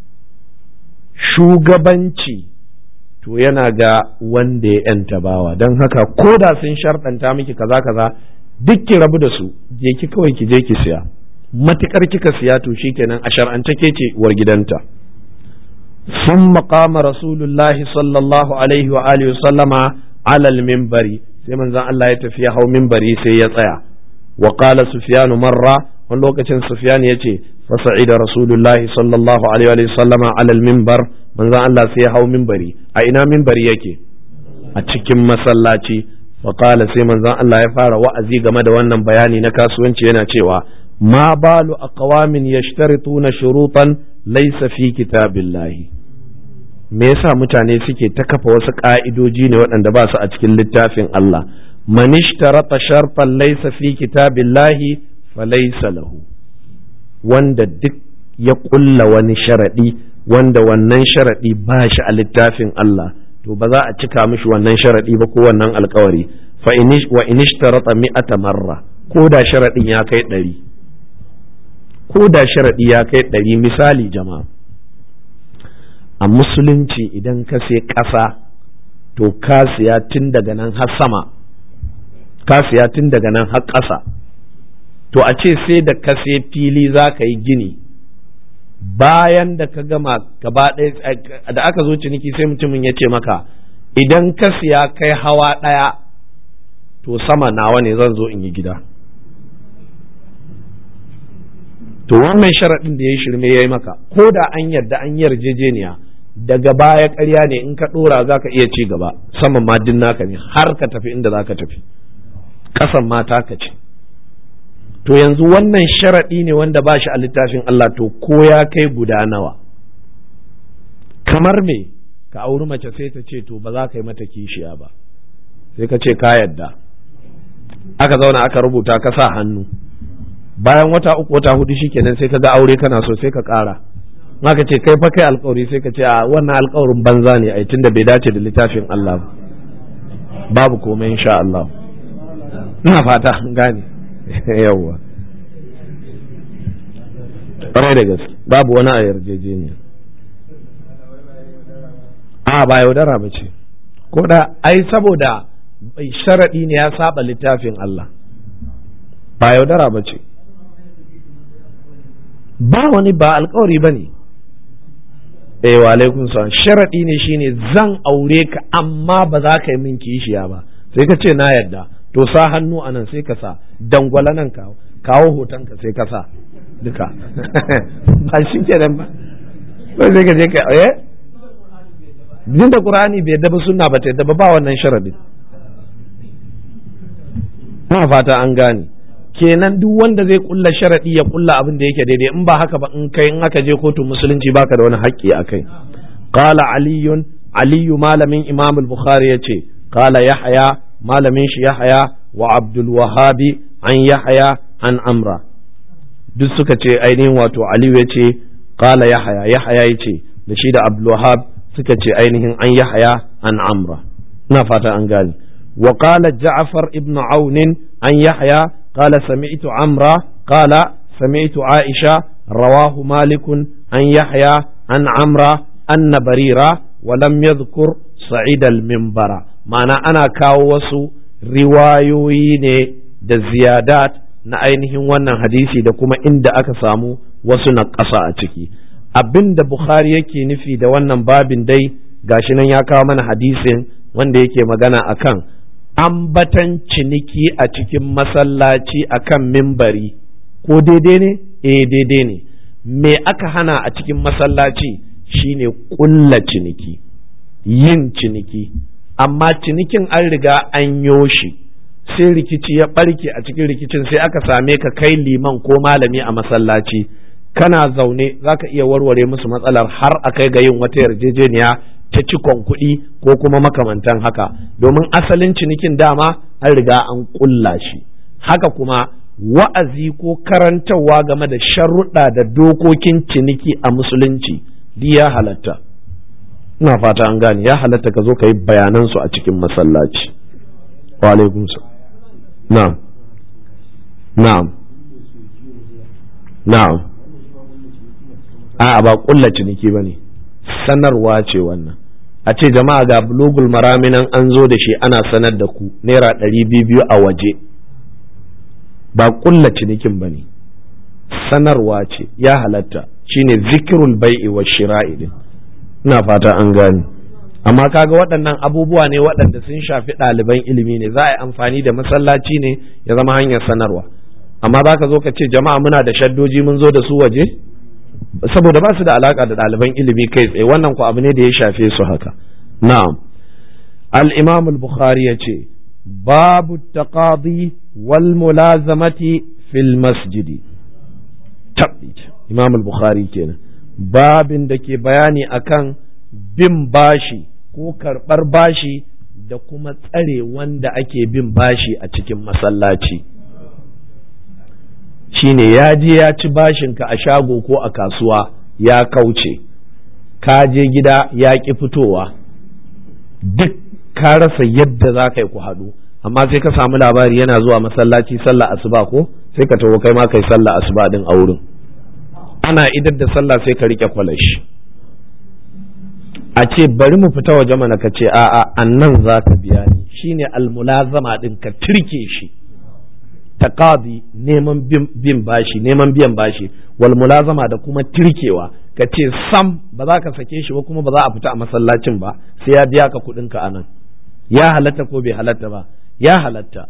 shugabanci to yana ga wanda ya yanta bawa don haka ko da sun sharɗanta miki kaza kaza duk ki rabu da su je ki kawai ki je ki siya matukar kika siya to shikenan a shar'ance ke ce uwar gidanta ثم قام رسول الله صلى الله عليه وآله وسلم على المنبر sai manzon Allah ya tafi hau minbari sai ya tsaya wa qala sufyan marra wani lokacin sufyan ya ce fasa'ida rasulullahi sallallahu alaihi wa sallama ala al-minbar manzon Allah sai ya hau minbari a ina minbari yake a cikin masallaci fa qala sai manzon Allah ya fara wa'azi game da wannan bayani na kasuwanci yana cewa ma balu aqwamin yashtarituna shurutan laysa fi kitabillahi me yasa mutane suke ta kafa wasu ka'idoji ne waɗanda ba su a cikin littafin Allah man ishtarata sharfan laysa fi kitabillahi falaysa lahu wanda duk ya ƙulla wani sharaɗi wanda wannan sharaɗi ba shi a littafin Allah to ba za a cika mishi wannan sharaɗi ba ko wannan alkawari fa wa inishtarata mi'ata marra ko da sharaɗin ya kai ɗari ko da sharaɗi ya kai ɗari misali jama'a a musulunci idan ka sai ƙasa to ka siya tun daga nan har sama ka siya tun daga nan har ƙasa to a ce sai da ka sai fili za ka yi gini bayan da ka gama gaba ɗaya da aka zo ciniki sai mutumin ya ce maka idan ka siya kai hawa ɗaya to sama nawa ne zan zo in yi gida to wannan sharaɗin da ya yi shirme ya yi maka ko da an yarda an yarjejeniya daga baya ƙarya ne in ka ɗora za ka iya ci gaba saman ma din naka ne har ka tafi inda za ka tafi ƙasan ma taka ce to yanzu wannan sharaɗi ne wanda ba shi a littafin Allah to ko ya kai guda nawa kamar me ka auri mace sai ta ce to ba za ka yi mata kishiya ba sai ka ce ka yadda aka zauna aka rubuta ka sa hannu bayan wata uku wata hudu shikenan sai ka ga aure kana so sai ka ƙara ka ce kai fa kai alkawari sai ka ce a wannan alkawarin banza ne ai tunda bai dace da littafin Allah babu komai insha Allah ina fata gane yawwa ƙwarai da gaske babu wani a yarjejeniya a ba yaudara ba ce ko da ai saboda sharaɗi ne ya saba littafin Allah ba yaudara ba ce ba wani ba alkawari ba ne eh wa alaikun salam sharaɗi ne shine zan aure ka amma ba za ka yi min kishiya ba sai ka ce na yarda to sa hannu a nan sai ka sa dangwala nan kawo kawo hoton ka sai ka sa duka ba shi kenan ba sai sai ka je ka eh din da qur'ani bai yadda ba sunna ba ta yadda ba ba wannan sharadin ina fata an gane kenan duk wanda zai kulla sharadi ya kulla abin da yake daidai in ba haka ba in kai in aka je kotun musulunci baka da wani haƙƙi akai qala aliyun aliyu malamin imam al-bukhari yace qala yahya malamin shi Yahaya wa Abdul Wahabi an Yahaya an Amra duk suka ce ainihin wato Aliyu ya ce kala Yahaya Yahaya ya ce da shi da Abdul Wahab suka ce ainihin an Yahaya an Amra ina fata an gane wa qala Ja'far ibn Aun an Yahaya قال سمعت عمرو قال سمعت عائشة رواه مالك عن يحيى عن عمرو أن بريرة ولم يذكر صعيد المنبر معنى أنا كاوسو riwayoyi ne da ziyadat na ainihin wannan hadisi da kuma inda aka samu wasu na ƙasa a ciki abin da Bukhari yake nufi da wannan babin dai gashi nan ya kawo mana hadisin wanda yake magana akan ambatan ciniki a cikin masallaci akan mimbari ko daidai ne eh daidai ne me aka hana a cikin masallaci shine ƙulla ciniki yin ciniki amma cinikin an riga an yoshi sai rikici ya ɓarke a cikin rikicin sai aka same ka kai liman ko malami a masallaci kana zaune za ka iya warware musu matsalar har a kai ga yin wata yarjejeniya ta cikon kuɗi ko kuma makamantan haka domin asalin cinikin dama an riga an ƙulla shi haka kuma wa'azi ko karantarwa game da sharuɗa da dokokin ciniki a musulunci ya halatta ina fata an gane ya halatta ka zo ka yi bayanansu a cikin masallaci wa alaikum na'am na'am na'am a'a ba kulla ciniki ba ne sanarwa ce wannan a ce jama'a ga bulugul maraminan an zo da shi ana sanar da ku naira ɗari biyu a waje ba kulla cinikin ba ne sanarwa ce ya halatta shine zikirul bai'i wa shira'i din ina fata an gane amma kaga waɗannan abubuwa ne waɗanda sun shafi ɗaliban ilimi ne za a yi amfani da masallaci ne ya zama hanyar sanarwa amma za ka zo ka ce jama'a muna da shaddoji mun zo da su waje saboda ba su da alaka da ɗaliban ilimi kai tsaye wannan ku abu ne da ya shafe su haka na'am al-imam al-bukhari ya ce babu taqadi wal mulazamati fil masjidi tabbit imam al-bukhari kenan babin da ke bayani akan bin bashi ko karɓar bashi da kuma tsare wanda ake bin bashi a cikin masallaci shine ya je ya ci bashinka a shago ko a kasuwa ya kauce ka je gida ya ƙi fitowa duk ka rasa yadda za ka yi ku haɗu amma sai ka samu labari yana zuwa masallaci sallah asuba ko sai ka taho kai ma kai sallah asuba din a wurin ana idar da sallah sai ka rike kwalashi a ce bari mu fita waje mana ka ce a'a annan za ka biya ni shine almulazama din ka turke shi taqadi neman bin bashi neman biyan bashi wal mulazama da kuma tirkewa ka ce sam ba za ka sake shi ba kuma ba za a fita a masallacin ba sai ya biya ka kuɗin ka anan ya halatta ko bai halatta ba ya halatta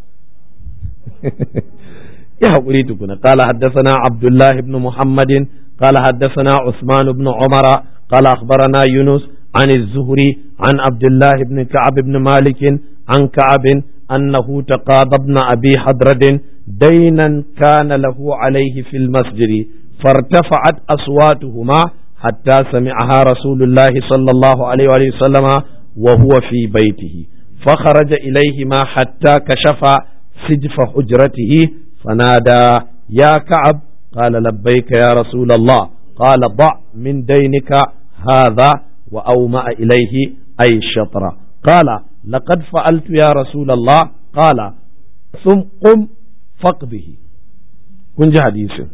ya haƙuri tukuna qala haddathana abdullah ibn muhammadin qala haddathana usman ibn umara qala akhbarana yunus عن الزهري عن عبد الله بن كعب بن مالك عن كعب أنه تقاضى ابن أبي حضرد دينا كان له عليه في المسجد فارتفعت أصواتهما حتى سمعها رسول الله صلى الله عليه وسلم وهو في بيته فخرج إليهما حتى كشف سجف حجرته فنادى يا كعب قال لبيك يا رسول الله قال ضع من دينك هذا وأومأ إليه أي الشطر قال لقد فعلت يا رسول الله قال ثم قم فقده kun ji hadisin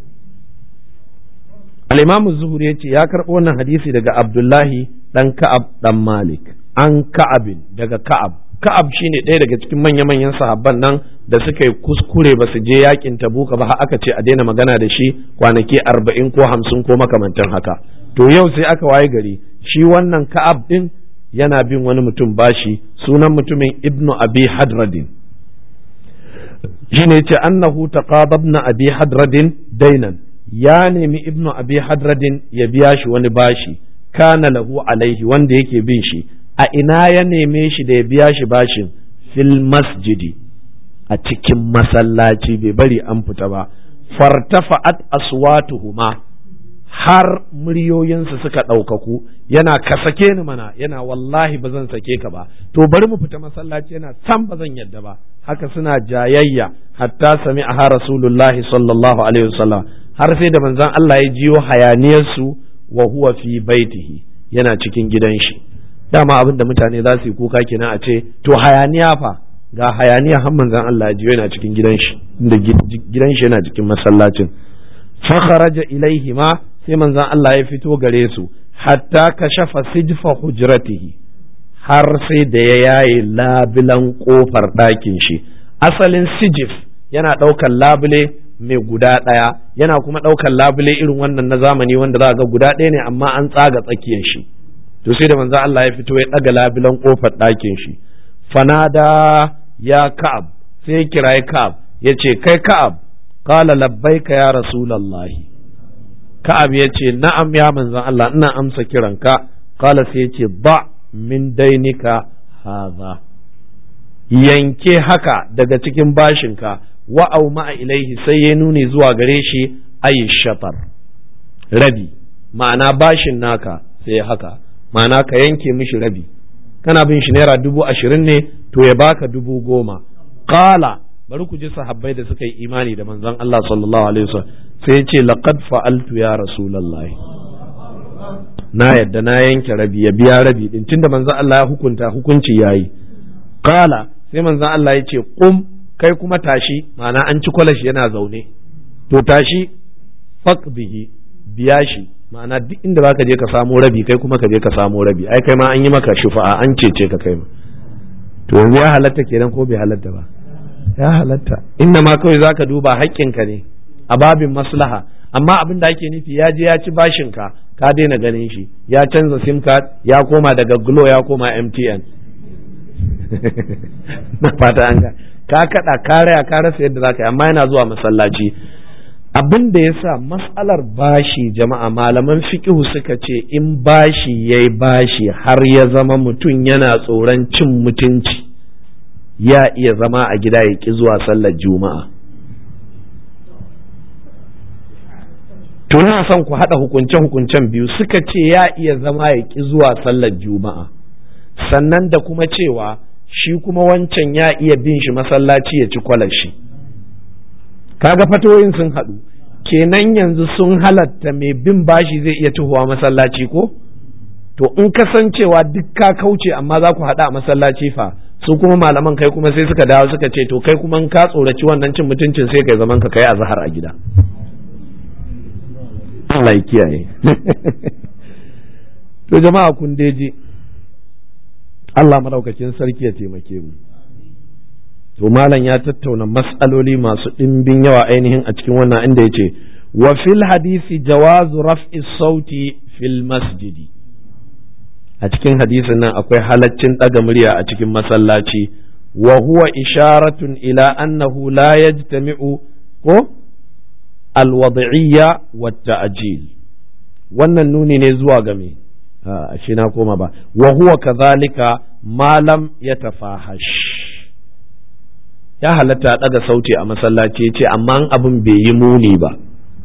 al-imamu zuhuri yace ya karɓo wannan hadisi daga abdullahi dan ka'ab dan malik an ka'abin daga ka'ab ka'ab shine ɗaya daga cikin manya-manyan sahabban nan da suka yi kuskure ba su je yakin tabuka ba aka ce a daina magana da shi kwanaki arba'in ko hamsin ko makamantan haka to yau sai aka waye gari shi wannan ka'ab din yana bin wani mutum bashi sunan mutumin ibnu abi hadradin shine ce annahu taqababna abi hadradin dainan ya nemi ibnu abi hadradin ya biya shi wani bashi kana lahu alaihi wanda yake bin shi a ina ya neme shi da ya biya shi bashin fil masjidi a cikin masallaci bai bari an fita ba fartafa'at aswatuhuma har muryoyinsu suka ɗaukaku yana ka sake ni mana yana wallahi ba zan sake ka ba to bari mu fita masallaci yana san ba zan yadda ba haka suna jayayya hatta sami a rasulullahi sallallahu alaihi wasallam har sai da manzon Allah ya jiyo hayaniyarsu wa huwa fi baitihi yana cikin gidan shi dama abin da mutane za su yi kuka kenan a ce to hayaniya fa ga hayaniya har manzon Allah ya ji yana cikin gidan shi inda gidan shi yana cikin masallacin fa kharaja ilaihi ma sai manzon Allah ya fito gare su hatta kashafa sijfa hujratihi har sai da ya yaye labulan kofar ɗakin shi asalin sijif yana ɗaukar labule mai guda ɗaya yana kuma ɗaukar labule irin wannan na zamani wanda za ga guda ɗaya ne amma an tsaga tsakiyar shi to sai da manzo Allah ya fito ya ɗaga labulan kofar ɗakin shi fanada ya ka'ab sai ya kirayi ka'ab ya ce kai ka'ab qala labbaika ya rasulallahi ka'ab ya ce na'am ya manzon Allah ina amsa kiranka qala sai ya ce ba min dainika haza yanke haka daga cikin bashinka wa'au ma'a ilaihi sai ya nuni zuwa gare shi ayi shafar rabi ma'ana bashin naka sai haka ma'ana ka yanke mishi rabi kana bin shi naira dubu ashirin ne to ya baka dubu goma qala bari ku ji sahabbai da suka yi imani da manzon Allah sallallahu alaihi wasallam sai ya ce laqad fa'altu ya rasulullahi na yadda na yanke rabi ya biya rabi din tunda manzon Allah ya hukunta hukunci yayi qala sai manzon Allah ya ce qum kai kuma tashi ma'ana an ci kwalashi yana zaune to tashi bihi biya shi ma'ana duk inda zaka je ka samo rabi kai kuma ka je ka samo rabi ai kai ma an yi maka shufa'a an cece ka kai ma to yanzu ya halatta kenan ko bai halatta ba ya halatta inda ma kawai zaka duba haƙƙinka ne a babin maslaha amma abin da ake nufi ya je ya ci bashin ka ka daina ganin shi ya canza sim card ya koma daga glo ya koma mtn na fata an ga ka kada ka raya ka rasa yadda zaka yi amma yana zuwa masallaci abin da yasa matsalar bashi jama'a malaman fiqhu suka ce in bashi yayi bashi har ya zama mutum yana tsoron cin mutunci ya iya zama a gida ya ki zuwa sallar juma'a to na son ku haɗa hukunce-hukuncen biyu suka ce ya iya zama ya ki zuwa sallar juma'a sannan da kuma cewa shi kuma wancan ya iya bin shi masallaci ya ci kwalashi kaga fatoyin sun haɗu kenan yanzu sun halatta mai bin bashi zai iya tuhuwa masallaci ko to in kasancewa duk ka kauce amma za ku haɗa a masallaci fa su kuma malaman kai kuma sai suka dawo suka ce to kai kuma in ka tsoraci wannan cin mutuncin sai kai zaman ka kai azhar a gida Allah ya kiyaye to jama'a kun deji Allah madaukakin sarki ya taimake mu to malam ya tattauna mas'aloli masu ɗimbin yawa ainihin a cikin wannan inda ya ce wa fil hadisi jawazu raf'i sauti fil masjidi a cikin hadisin nan akwai halaccin ɗaga murya a cikin masallaci wa huwa isharatun ila annahu la yajtami'u ko alwad'iyya wa ta'jil wannan nuni ne zuwa ga me shi na koma ba wa huwa kadhalika ma lam yatafahash ya halatta daga sauti a masallaci ce amma abin bai yi muni ba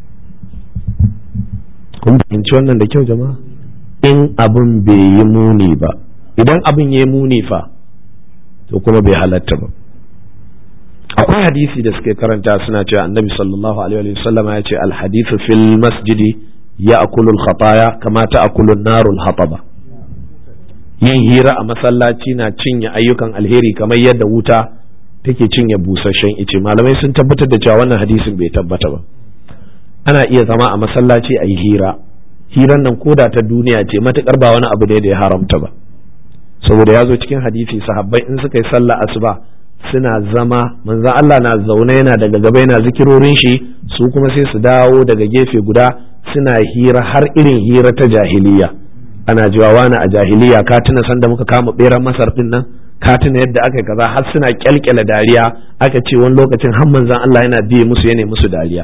kun fahimci wannan da kyau jama'a in abin bai yi muni ba idan abin ya yi muni fa to kuma bai halatta ba akwai hadisi da suke karanta suna cewa annabi sallallahu alaihi wasallam ya ce alhadithu fil masjidi ya akulul khataya kama ta akulun narul hataba yin hira a masallaci na cinye ayyukan alheri kamar yadda wuta take cinye busasshen ice malamai sun tabbatar da cewa wannan hadisin bai tabbata ba ana iya zama a masallaci a yi hira hiran nan koda ta duniya ce matukar ba wani abu ne da ya haramta ba saboda ya zo cikin hadisi sahabbai in suka yi sallah asuba suna zama manzon Allah na zaune yana daga gaba yana zikirorin shi su kuma sai su dawo daga gefe guda suna hira har irin hira ta jahiliya ana jiwa wani a jahiliya ka tuna sanda muka kama beran masar din nan ka tuna yadda aka kaza har suna kyalkyala dariya aka ce wani lokacin har manzon Allah yana biye musu yana musu dariya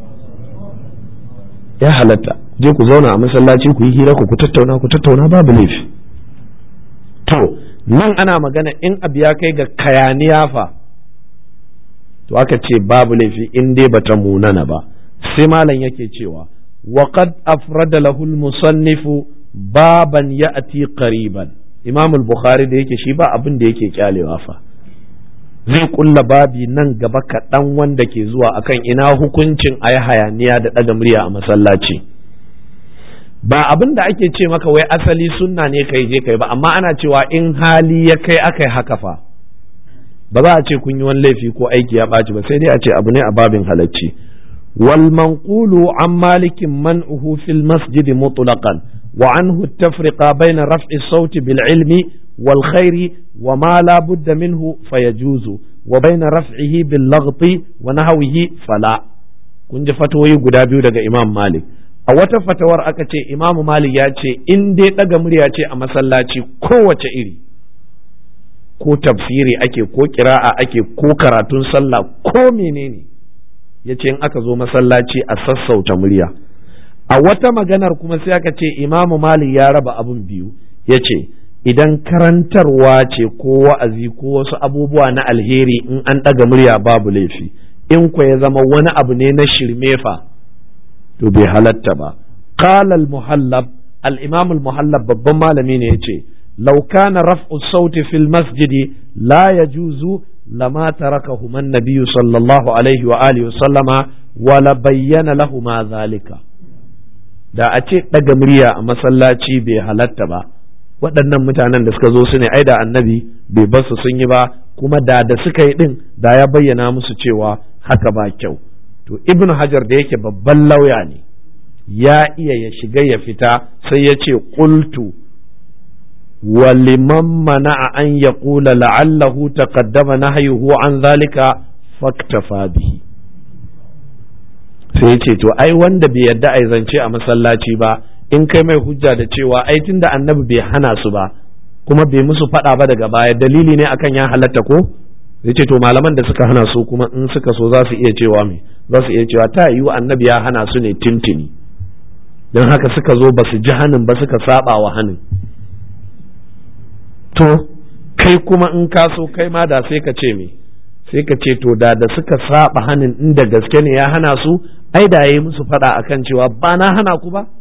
ya halatta je ku zauna a masallaci ku yi hira ku ku tattauna ku tattauna babu laifi to nan ana magana in abu ya kai ga kayaniya fa to aka ce babu laifi in dai bata munana ba sai malam yake cewa وقد أفرد له المصنف بابا يأتي قريبا إمام البخاري da yake shi ba abin da yake kyalewa fa zai kulla babi nan gaba kaɗan wanda ke zuwa akan ina hukuncin a yi hayaniya da ɗaga murya a masallaci ba abin da ake ce maka wai asali sunna ne kai je kai ba amma ana cewa in hali ya kai aka yi haka fa ba za a ce kun yi wani laifi ko aiki ya ɓaci ba sai dai a ce abu ne a babin halacci wal manqulu an malikin man'uhu fil masjid mutlaqan wa anhu tafriqa bayna raf'i sauti bil ilmi wal khairi wa ma la budda minhu fayajuzu wa bayna raf'ihi bil laghti wa nahwihi fala kun ji fatawoyi guda biyu daga imam malik a wata fatawar aka ce imam malik ya ce in dai daga murya ce a masallaci kowace iri ko tafsiri ake ko kira'a ake ko karatun sallah ko menene ya ce in aka zo masallaci a sassauta murya a wata maganar kuma sai aka ce imamu malik ya raba abun biyu ya ce idan karantarwa ce ko wa'azi ko wasu abubuwa na alheri in an ɗaga murya babu laifi in ku ya zama wani abu ne na shirme fa to bai halatta ba qala al-muhallab al-imam al-muhallab babban malami ne yace law kana raf'u sauti fil masjidi la yajuzu lama tarakahu man nabiyyu sallallahu alaihi wa alihi wa sallama wa la bayyana lahu ma zalika da a ce daga murya a masallaci bai halatta ba waɗannan mutanen da suka zo su ne ai da annabi bai basu sun yi ba kuma da da suka yi din da ya bayyana musu cewa haka ba kyau to ibnu hajar da yake babban lauya ne ya iya ya shiga ya fita sai ya ce qultu wa liman mana'a an yaqula la'allahu taqaddama nahyuhu an zalika faktafa bihi sai ce to ai wanda bai yarda ai zance a masallaci ba in kai mai hujja da cewa ai tunda annabi bai hana su ba kuma bai musu faɗa ba daga baya dalili ne akan ya halatta ko zai ce to malaman da suka hana su kuma in suka so za su iya cewa me za su iya cewa ta yiwu annabi ya hana su ne tintini don haka suka zo ba su ji hanin ba suka saba wa hanin to kai kuma in ka so kai ma da sai ka ce me sai ka ce to da da suka saba hanin inda gaske ne ya hana su ai da yayi musu faɗa akan cewa ba na hana ku ba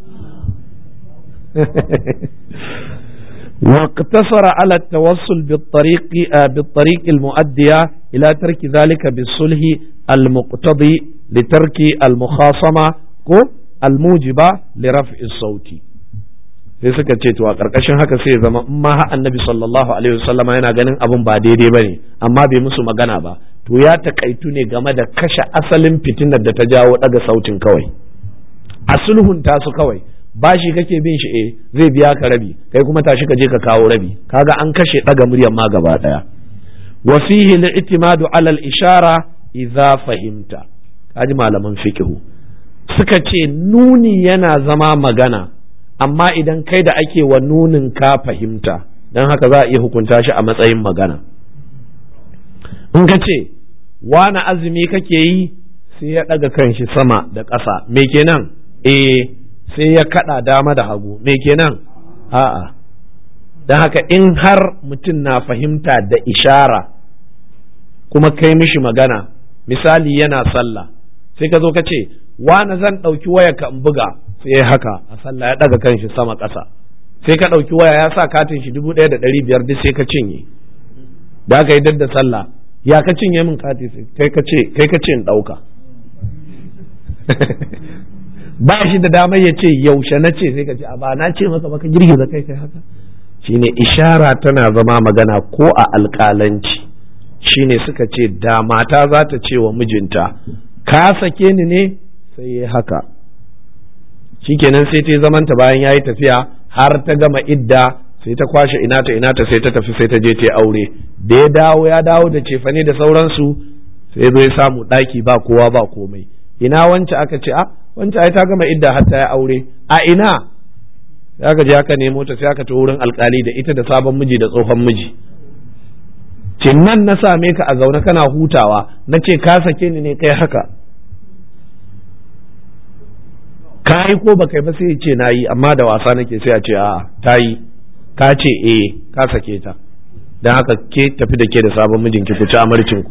واقتصر على التوصل بالطريق بالطريق المؤدية إلى ترك ذلك بالصلح المقتضي لترك المخاصمة الموجبة لرفع الصوت sai suka ce to a ƙarƙashin haka sai zama in ma annabi sallallahu alaihi wasallama yana ganin abun ba daidai bane amma bai musu magana ba to ya takaitu ne game da kashe asalin fitinar da ta jawo daga sautin kawai a sulhunta su kawai bashi kake bin shi eh zai biya ka rabi kai kuma tashi ka je ka kawo rabi kaga an kashe daga muryar ma gaba daya wa fihi al-i'timadu ala al-ishara idza fahimta kaji malaman fiqhu suka ce nuni yana zama magana amma idan kai da ake wa nunin ka fahimta dan haka za a iya hukunta shi a matsayin magana in ka ce wani azumi kake yi sai ya daga kanshi sama da ƙasa me kenan eh sai ya kada dama da hagu me kenan a'a don haka in har mutum na fahimta da ishara kuma kai mishi magana misali yana sallah sai ka zo ka ce wani zan ɗauki waya ka in buga sai ya haka a sallah ya ɗaga kanshi sama ƙasa sai ka ɗauki waya ya sa katin shi dubu ɗaya da ɗari biyar duk sai ka cinye da aka yi da sallah ya ka cinye min kati kai ka ce kai ka ce in ɗauka ba shi da damar ya ce yaushe na ce sai ka ce a ba na ce maka baka girgiza kai kai haka shine ishara tana zama magana ko a alƙalanci shine suka ce da mata za ta ce wa mijinta ka sake ni ne sai ya haka shikenan sai ta zamanta bayan ya yi tafiya har ta gama idda sai ta kwashe ina ta ina ta sai ta tafi sai ta je ta aure da ya dawo ya dawo da cefane da sauransu sai zo ya samu ɗaki ba kowa ba komai ina wance aka ce a wancan ai ta gama idda har ta yi aure a ina sai aka je aka nemo ta sai aka ta wurin alkali da ita da sabon miji da tsohon miji ce nan na same ka a zaune kana hutawa na ce ka sake ni ne kai haka ka yi ko ba kai ba sai ce na yi amma da wasa nake sai a ce a ta yi ka ce eh ka sake ta don haka ke tafi da ke da sabon mijinki ku ci amarcinku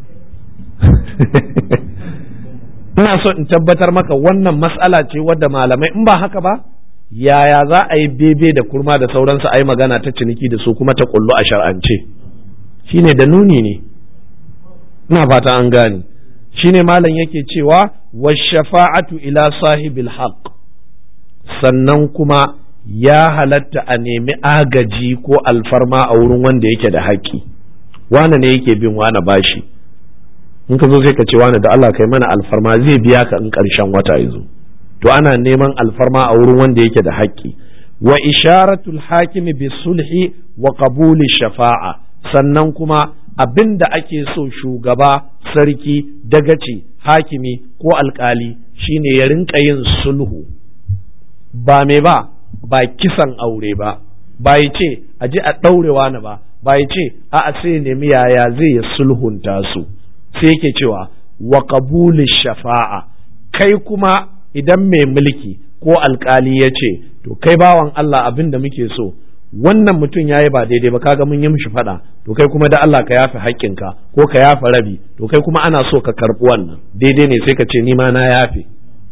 ina so in tabbatar maka wannan matsala ce wadda malamai in ba haka ba yaya za a yi bebe da kurma da sauransu a yi magana ta ciniki da su kuma ta kullu a shar'ance shine da nuni ne ina fata an gane shine malam yake cewa wa shafa'atu ila sahibil haqq sannan kuma ya halatta a nemi agaji ko alfarma a wurin wanda yake da haƙƙi wane ne yake bin wane bashi in ka zo sai ka ce wane da Allah kai mana alfarma zai biya ka in ƙarshen wata ya zo to ana neman alfarma a wurin wanda yake da haƙƙi wa isharatul hakimi bi sulhi wa qabuli shafa'a sannan kuma abin da ake so shugaba sarki dagaci hakimi ko alkali shine ya rinka yin sulhu ba me ba ba kisan aure ba ba ya ce a ji a ɗaurewa na ba ba ya ce a a sai nemi yaya zai ya sulhunta su sai yake cewa wa qabuli shafa'a kai kuma idan mai mulki ko alkali ya ce to kai bawan Allah abin da muke so wannan mutum ya yi ba daidai ba kaga mun yi mishi faɗa to kai kuma da Allah ka yafe haƙƙinka ko ka yafe rabi to kai kuma ana so ka karɓi wannan daidai ne sai ka ce ni ma na yafe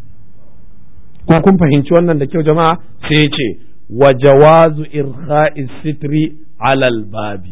ko kun fahimci wannan da kyau jama'a sai ya ce wa jawazu irkha'i sitri alal babi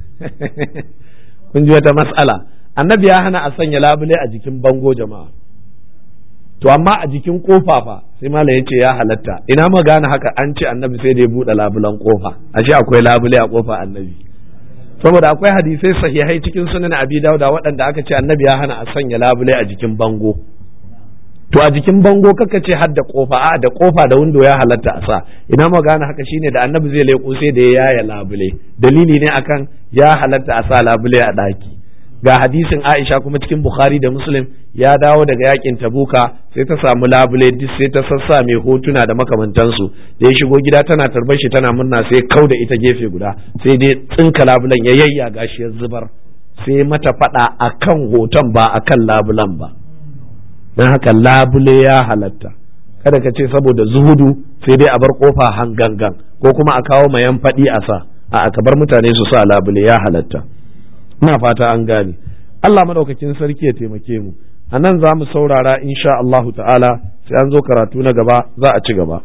kun ji wata mas'ala annabi ya hana a sanya labule a jikin bango jama'a to amma a jikin kofa fa sai malam ya ce ya halatta ina ma gane haka an ce annabi sai da ya buɗe labulan kofa ashe akwai labule a kofa annabi saboda akwai hadisai sahihai cikin sunan abi dauda waɗanda aka ce annabi ya hana a sanya labule a jikin bango to a jikin bango kaka ce har da kofa a da kofa da windo ya halatta a sa ina ma gane haka shine da annabi zai leƙo sai da ya yaya labule dalili ne akan ya halatta a sa labule a ɗaki ga hadisin Aisha kuma cikin Bukhari da Muslim ya dawo daga yakin Tabuka sai ta samu labule duk sai ta sassa mai hotuna da makamantansu da ya shigo gida tana tarbar shi tana murna sai kau da ita gefe guda sai dai tsinka labulen ya yayya gashi ya zubar sai mata fada akan hoton ba akan labulan ba dan haka labule ya halatta kada ka ce saboda zuhudu sai dai a bar kofa hangangan ko kuma a kawo mayan faɗi a sa a ka bar mutane su sa labule ya halatta ina fata an gane Allah madaukakin sarki ya taimake mu a nan za mu saurara insha Allah ta'ala sai an zo karatu na gaba za a ci gaba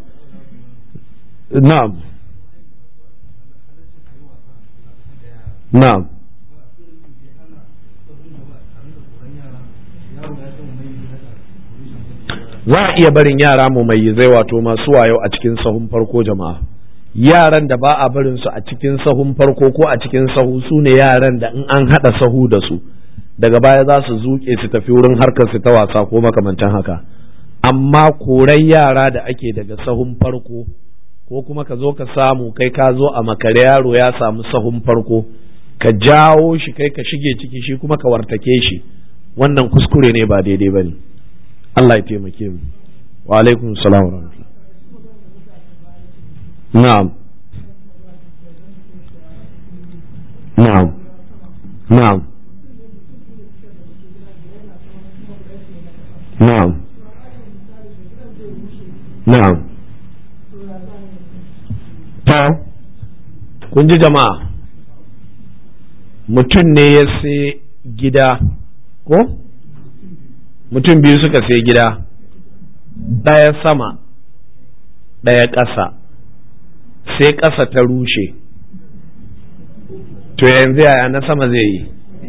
na'am na'am za a iya barin yara mu mai zai wato masu wayo a cikin sahun farko jama'a yaran da ba a barin su a cikin sahun farko ko a cikin sahu su ne yaran da in an haɗa sahu da su daga baya za su zuke su tafi wurin harkar su ta wasa ko makamantan haka amma korai yara da ake daga sahun farko ko kuma ka zo ka samu kai ka zo a makare yaro ya samu sahun farko ka jawo shi kai ka shige ciki shi kuma ka wartake shi wannan kuskure ne ba daidai ba ne Allah ya taimake mu wa alaikum salam wa rahmatullah na'am na'am na'am na'am na'am ta kun ji jama'a mutum ne ya sai gida ko mutum biyu suka sai gida ɗaya sama ɗaya ƙasa sai ƙasa ta rushe to yanzu yaya na sama zai yi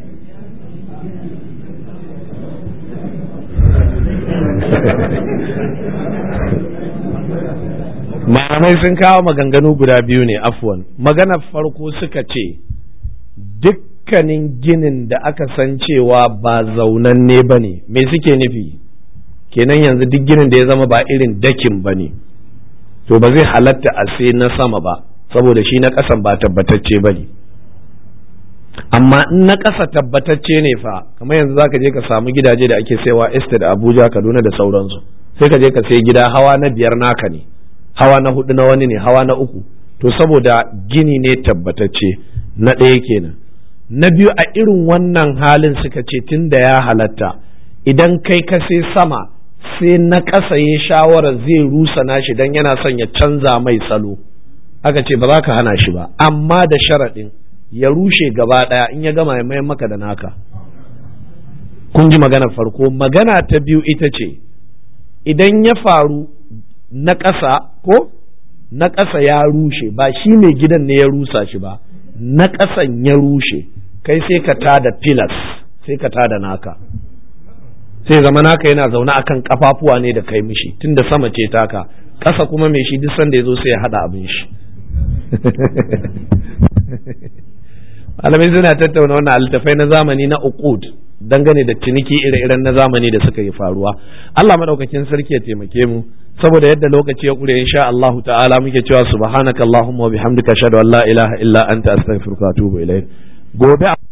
malamai sun kawo maganganu guda biyu ne afwan maganar farko suka ce dukkanin ginin da aka san cewa ba zaunanne ba ne me suke nufi kenan yanzu duk ginin da ya zama ba irin dakin ba ne to ba zai halatta a sai na sama ba saboda shi na ƙasan ba tabbatacce ba ne amma in na ƙasa tabbatacce ne fa kamar yanzu zaka je ka samu gidaje da ake saiwa estate abuja kaduna da sauransu sai ka je ka sai gida hawa na biyar naka ne hawa na hudu na wani ne hawa na uku to saboda gini ne tabbatacce na ɗaya kenan na biyu a irin wannan halin suka ce tun da ya halatta idan kai ka sai sama sai na ƙasa ya shawara zai rusa nashi dan yana son ya canza mai salo aka ce ba za ka hana shi ba amma da sharaɗin ya rushe gaba ɗaya in ya gama ya mayan maka da naka kun ji magana farko magana ta biyu ita ce idan ya faru na ƙasa ko na ƙasa ya rushe ba shi mai gidan ne ya rusa shi ba na ƙasan ya rushe kai sai ka tada filas sai ka tada naka sai zama naka yana zaune akan kafafuwa ne da kai mishi tunda sama ce taka ƙasa kuma mai shi duk sanda ya zo sai ya haɗa abin shi malamai suna tattauna wannan altafai na zamani na uqud dangane da ciniki ire-iren na zamani da suka yi faruwa Allah madaukakin sarki ya taimake mu saboda yadda lokaci ya kure insha Allah ta'ala muke cewa subhanakallahumma wa bihamdika ashhadu an la ilaha illa anta astaghfiruka wa atubu ilayk gobe